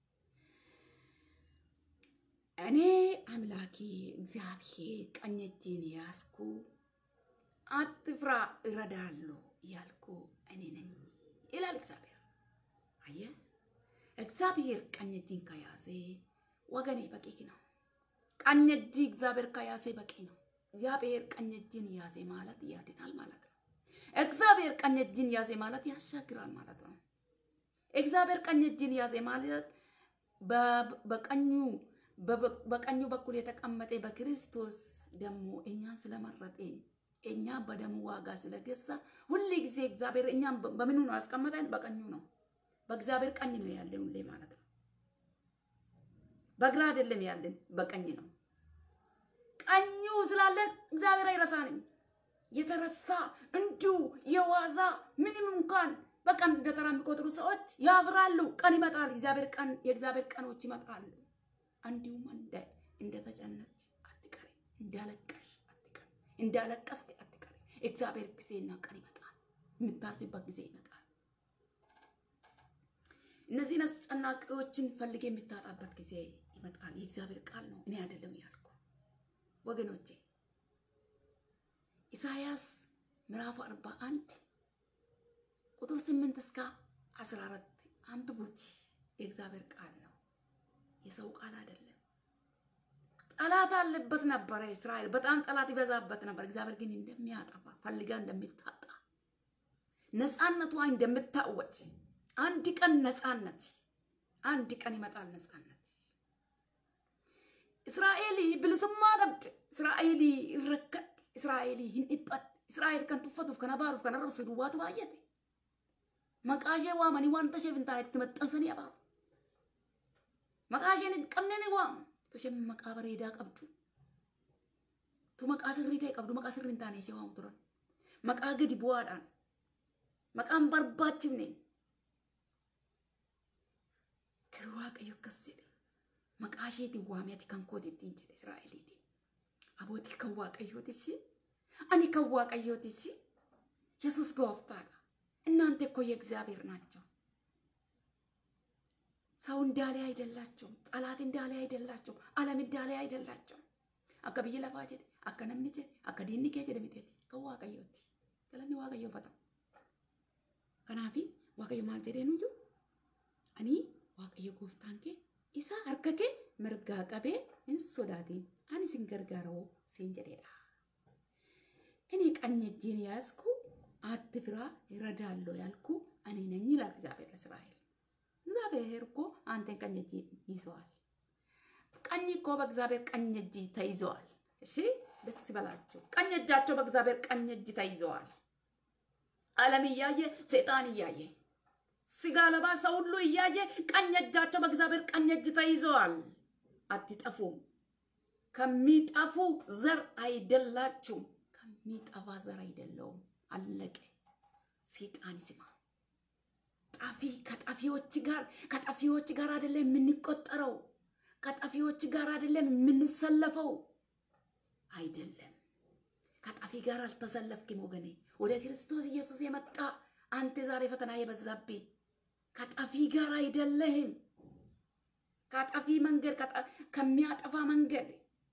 እኔ አምላኬ እግዚአብሔር ቀኝ እጄን ያዝኩ አትፍራ እረዳለሁ እያልኩ እኔ ነኝ ይላል እግዚአብሔር። አየ እግዚአብሔር ቀኝ እጅን ከያዘ ወገኔ በቂ ነው። ቀኝ እጅ እግዚአብሔር ከያዘ በቂ ነው። እግዚአብሔር ቀኝ እጅን ያዘ ማለት ያድናል ማለት ነው። እግዚአብሔር ቀኝ እጅን ያዘ ማለት ያሻግራል ማለት ነው። እግዚአብሔር ቀኝ እጅን ያዘ ማለት በቀኙ በቀኙ በኩል የተቀመጠ በክርስቶስ ደግሞ እኛን ስለመረጠን እኛ በደሙ ዋጋ ስለገዛ ሁል ጊዜ እግዚአብሔር እኛን በምኑ ነው ያስቀመጠን? በቀኙ ነው። በእግዚአብሔር ቀኝ ነው ያለን ሁሌ ማለት ነው። በግራ አይደለም ያለን፣ በቀኝ ነው። ቀኙ ስላለን እግዚአብሔር አይረሳንም። የተረሳ እንዲሁ የዋዛ ምንም እንኳን በቀን እንደተራ የሚቆጥሩ ሰዎች ያፍራሉ። ቀን ይመጣል። እግዚአብሔር ቀን የእግዚአብሔር ቀኖች ይመጣሉ። እንዲሁም እንደተጨነቅሽ አትቀሪ፣ እንዳለቀሽ አትቀሪ፣ እንዳለቀስክ አትቀሪ። እግዚአብሔር ጊዜና ቀን ይመጣል። የምታርፊበት ጊዜ ይመጣል። እነዚህን አስጨናቂዎችን ፈልጌ የምታጣበት ጊዜ ይመጣል። የእግዚአብሔር ቃል ነው፣ እኔ አይደለም ያልኩ ወገኖቼ። ኢሳያስ ምዕራፍ አርባ አንድ ቁጥር ስምንት እስከ አስራ አራት አንብቡት። የእግዚአብሔር ቃል ነው፣ የሰው ቃል አይደለም። ጠላት አለበት ነበረ እስራኤል፣ በጣም ጠላት ይበዛበት ነበር። እግዚአብሔር ግን እንደሚያጠፋ ፈልጋ እንደምታጣ ነፃነቷ እንደምታወጅ አንድ ቀን ነፃነት አንድ ቀን ይመጣል ነፃነት። እስራኤል ብልስማ ደብድ እስራኤል ይረከት እስራኤል ሂንdhipat እስራኤል kan tuffatuuf kana baaruuf kana rabsu duwwaatu baay'ate maqaa ishee waamanii waan tasheef hin taane itti maxxansanii abaaru maqaa isheen hin qabne ni waamu tu isheen maqaa bareedaa qabdu tu maqaa sirrii ta'e qabdu maqaa sirrii hin taane ishee waamu turan maqaa gadi bu'aadhaan maqaan barbaachifne garuu waaqayyo akkas jedhe maqaa isheetiin waamee ati kan kooti ittiin jedhe israa'eliitiin abootii kan waaqayyootishi ani kan waaqayyootishi yesus gooftaadha እናንተ እኮ የእግዚአብሔር ናቸው። ሰው እንዳለ አይደላቸውም። ጠላት እንዳለ አይደላቸውም። ዓለም እንዳለ አይደላቸውም። አከ ብዬ ለፋ ጀደ አከ ነምኒ ጀደ አከ ዲኒ ኬ ጀደ ሚቴቲ ከዋቀዮቲ ገለኒ ዋቀዮ ፈታ ከናፊ ዋቀዮ ማል ጀደ ኑዩ አኒ ዋቀዮ ጎፍታን ኬ ኢሳ harka kee mirgaa qabee hin sodaatin ani sin gargaaroo siin jedheedha. እኔ ቀኝ እጄን ያዝኩ አትፍራ ይረዳለሁ ያልኩ እኔ ነኝ ይላል እግዚአብሔር ለእስራኤል። እግዚአብሔር እኮ አንተን ቀኝ እጅ ይዘዋል። ቀኝ እኮ በእግዚአብሔር ቀኝ እጅ ተይዘዋል። እሺ ደስ ይበላቸው። ቀኝ እጃቸው በእግዚአብሔር ቀኝ እጅ ተይዘዋል። ዓለም እያየ ሰይጣን እያየ ስጋ ለባሽ ሰው ሁሉ እያየ ቀኝ እጃቸው በእግዚአብሔር ቀኝ እጅ ተይዘዋል። አትጠፉም። ከሚጠፉ ዘር አይደላችሁም። ከሚጠፋ ዘር አይደለውም። አለቀ። ሰይጣን ይስማ። ጠፊ ከጠፊዎች ጋር ከጠፊዎች ጋር አይደለም የምንቆጠረው፣ ከጠፊዎች ጋር አይደለም የምንሰለፈው። አይደለም ከጠፊ ጋር አልተሰለፍክም ወገኔ። ወደ ክርስቶስ ኢየሱስ የመጣ አንተ ዛሬ ፈተና የበዛብህ ከጠፊ ጋር አይደለህም። ከጠፊ መንገድ ከሚያጠፋ መንገድ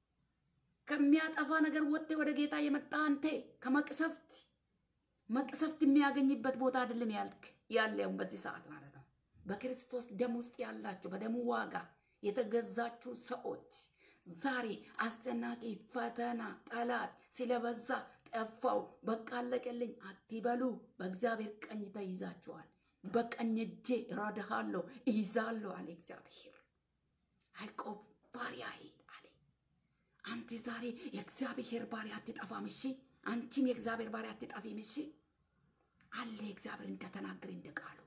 ከሚያጠፋ ነገር ወጥተ ወደ ጌታ የመጣ አንተ ከመቅሰፍት መቅሰፍት የሚያገኝበት ቦታ አይደለም ያልክ ያለው በዚህ ሰዓት ማለት ነው። በክርስቶስ ደም ውስጥ ያላችሁ በደሙ ዋጋ የተገዛችሁ ሰዎች ዛሬ አስጨናቂ ፈተና ጠላት ስለበዛ ጠፋው በቃ አለቀልኝ አትበሉ። በእግዚአብሔር ቀኝ ተይዛችኋል። በቀኝ እጄ እረዳሃለሁ እይዛለሁ አለ እግዚአብሔር። ያዕቆብ ባሪያዬ አለ። አንተ ዛሬ የእግዚአብሔር ባሪያ አትጠፋም። እሺ፣ አንቺም የእግዚአብሔር ባሪያ አትጠፊም። እሺ አለ እግዚአብሔር እንደተናገረ እንደ ቃሉ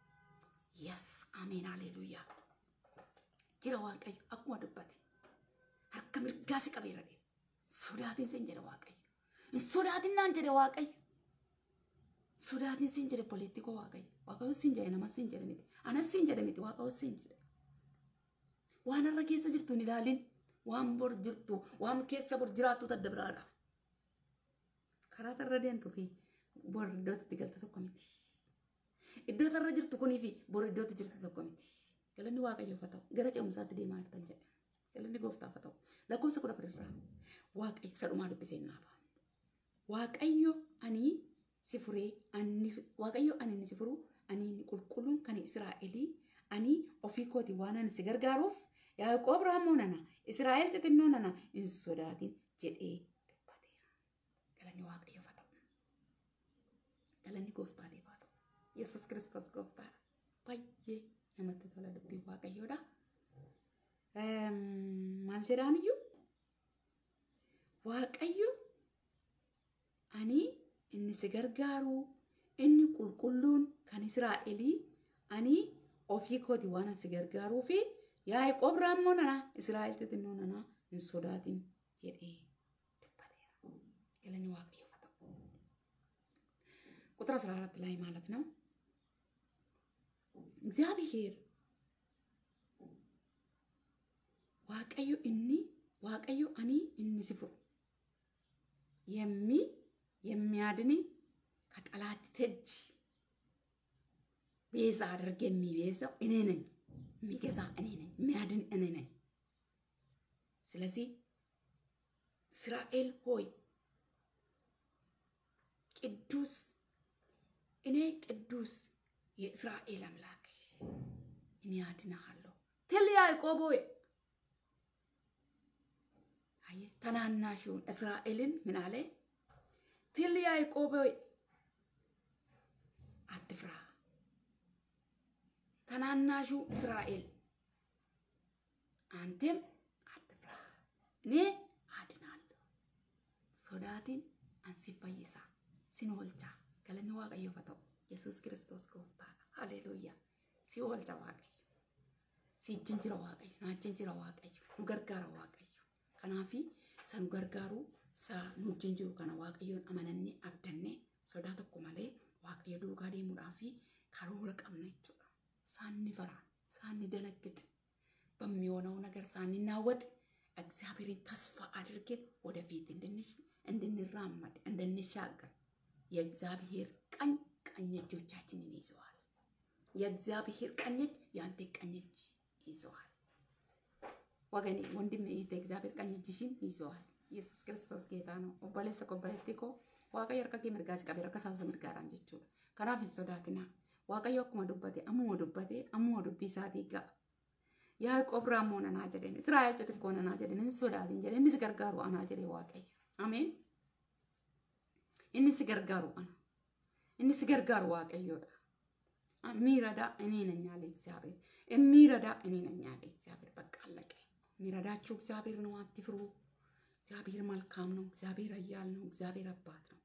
የስ አሜን አሌሉያ ጅረ ዋቀዩ አኩማ ዱበቴ harka mirgaa si qabeera dhe sodaatiin sin jedhe waaqayyo hin sodaatinaan jedhe waaqayyo sodaatiin sin jedhe politikoo waaqayyo waaqayyo sin jedhe namas sin jedhe miti anas sin jedhe miti waaqayyo sin jedhe waan har'a keessa jirtu hin ilaalin waan bor jirtu waan keessa bor jiraattu tadda biraadha karaa tarra deemtuu fi bor iddootti galtu tokko miti iddoo tarra jirtu kunii fi bor iddootti jirtu tokko miti galanni waaqayyoof haa ta'u gara ce'umsaatti deemaa jirtan jedhe galanni gooftaaf haa ta'u lakkoofsa kudha afurirraa waaqayyo sadhumaa dubbisee naa ba'a. Waaqayyo ani si furee ani waaqayyo ani ni si furu ani ni qulqulluun kan Israa'elii ani ofii kooti waan ani si gargaaruuf Yaaqoob raammoo nana Israa'el xixinnoo nana hin sodaatin jedhee dubbateera. Galanni waaqayyoof haa ta'u. Galanni gooftaatiif haa ta'u. Yesuus kiristoos gooftaadha. Baay'ee namatti tola dubbii waaqayyoodha. maal jedhaan iyyuu waaqayyo ani inni si gargaaru inni qulqulluun kan Israa'elii ani ofii kooti waan si gargaaruu fi Yaaqoob raammoo nana Israa'el xixinnoo nana hin sodaatin jedhee dubbateera. Galanni waaqayyoof haa ta'u. ቁጥር 14 ላይ ማለት ነው እግዚአብሔር waaqayyo inni waaqayyo ani inni si furu የሚ የሚያድን ከጠላት እጅ ቤዛ አድርግ የሚቤዛው እኔ ነኝ፣ የሚገዛ እኔ ነኝ፣ የሚያድን እኔ ነኝ። ስለዚህ እስራኤል ሆይ ቅዱስ እኔ ቅዱስ የእስራኤል አምላክ እኔ አድናሃለሁ ትል ያዕቆብ ሆይ ተናናሹን እስራኤልን ምን አለ? ትል ያዕቆብ ሆይ አትፍራ። ተናናሹ እስራኤል አንተም አትፍራ፣ እኔ አድናለሁ። ሶዳትን አንሲፈይሳ ሲንወልቻ ገለኒ ዋቀዮ ፈተው ኢየሱስ ክርስቶስ ጎፍታ ሃሌሉያ ሲወልቻ ዋቀዮ ሲጅንጅረ ዋቀዮ ናጅንጅረ ዋቀዮ ኑ ገርጋረ ዋቀዮ Kanaafi isa nu gargaaru isa nu wajjin jiru kana waaqayyoon amanannee abdannee sodaa tokko malee waaqayyo duukaa deemuudhaa fi karoora qabna jechuudha. Saanni fara, saanni danaggጥ በሚሆነው ነገር ሳንናወጥ እግዚአብሔርን ተስፋ አድርገን ወደፊት እንድንራመድ እንድንሻገር የእግዚአብሔር ቀኝ ቀኝ እጆቻችንን ይዘዋል። የእግዚአብሔር ቀኝ እጅ የአንተ ቀኝ እጅ ይዘዋል። ወገኔ ወንድም ይህ እግዚአብሔር ቀኝ እጅሽን ይዘዋል። ኢየሱስ ክርስቶስ ጌታ ነው። ኦቦሌሰ ኮበለቲ ኮ waaqayyo harka kee mirgaas qabee harka isaa mirgaadhaan jechuudha. Kanaaf hin sodaatina. Waaqayyo akkuma dubbate ammuma dubbate ammuma dubbii isaatii ga'a. Yaaqoob raammoo nanaa jedheen Israa'el xixiqqoo nanaa jedheen hin sodaatin jedheen inni si gargaaru anaa jedhee waaqayyo. Ameen. Inni si gargaaru ana. Inni si gargaaru waaqayyoodha. የሚረዳ እኔ ነኝ አለ እግዚአብሔር። የሚረዳ እኔ ነኝ አለ እግዚአብሔር። በቃ አለቀ። የሚረዳችሁ እግዚአብሔር ነው። አትፍሩ። እግዚአብሔር መልካም ነው። እግዚአብሔር ኃያል ነው። እግዚአብሔር አባት ነው።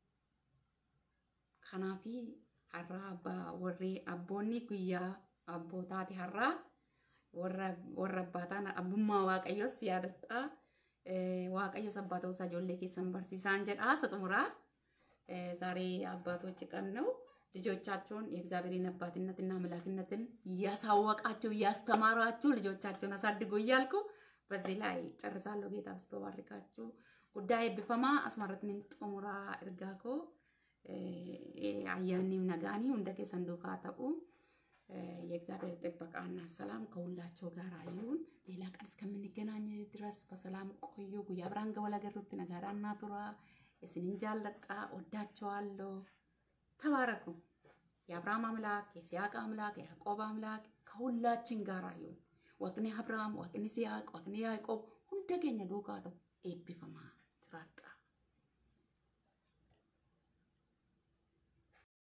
ከናፊ ሀራ አባ ወሬ አቦኒ ጉያ አቦታቲ ሀራ ወረ አባታን አቡማ ዋቀዮስ ያደጣ ዋቀዮስ አባተውሳ ጆሌ ኬሰን በርሲሳን ጀዳ ስጥሙራ ዛሬ አባቶች ቀን ነው። ልጆቻቸውን የእግዚአብሔርን አባትነትና አምላክነትን እያሳወቃችሁ እያስተማራችሁ ልጆቻቸውን አሳድጉ እያልኩ በዚህ ላይ ጨርሳለሁ። ጌታ ብስቶ ባርካችሁ። ጉዳይ ብፈማ አስመረትን ጥሙራ እርጋኮ አያኒም ነጋኒ ሁንደ ኬሰን ዱካ ተኡ የእግዚአብሔር ጥበቃና ሰላም ከሁላቸው ጋር ይሁን። ሌላ ቀን እስከምንገናኝ ድረስ በሰላም ቆዩ። ጉያ ብርሃን ገበላ ገሩት ነጋዳና ቱራ የስንን ጃለጣ ወዳቸዋለሁ። ተባረኩ። የአብርሃም አምላክ የሲያቅ አምላክ የያዕቆብ አምላክ ከሁላችን ጋር ይሁን። ወቅኒ አብርሃም ወቅኒ ሲያቅ ወቅኒ ያዕቆብ ሁንደ ኬኛ ዱካ ተው ኤቢፈማ ስራጣ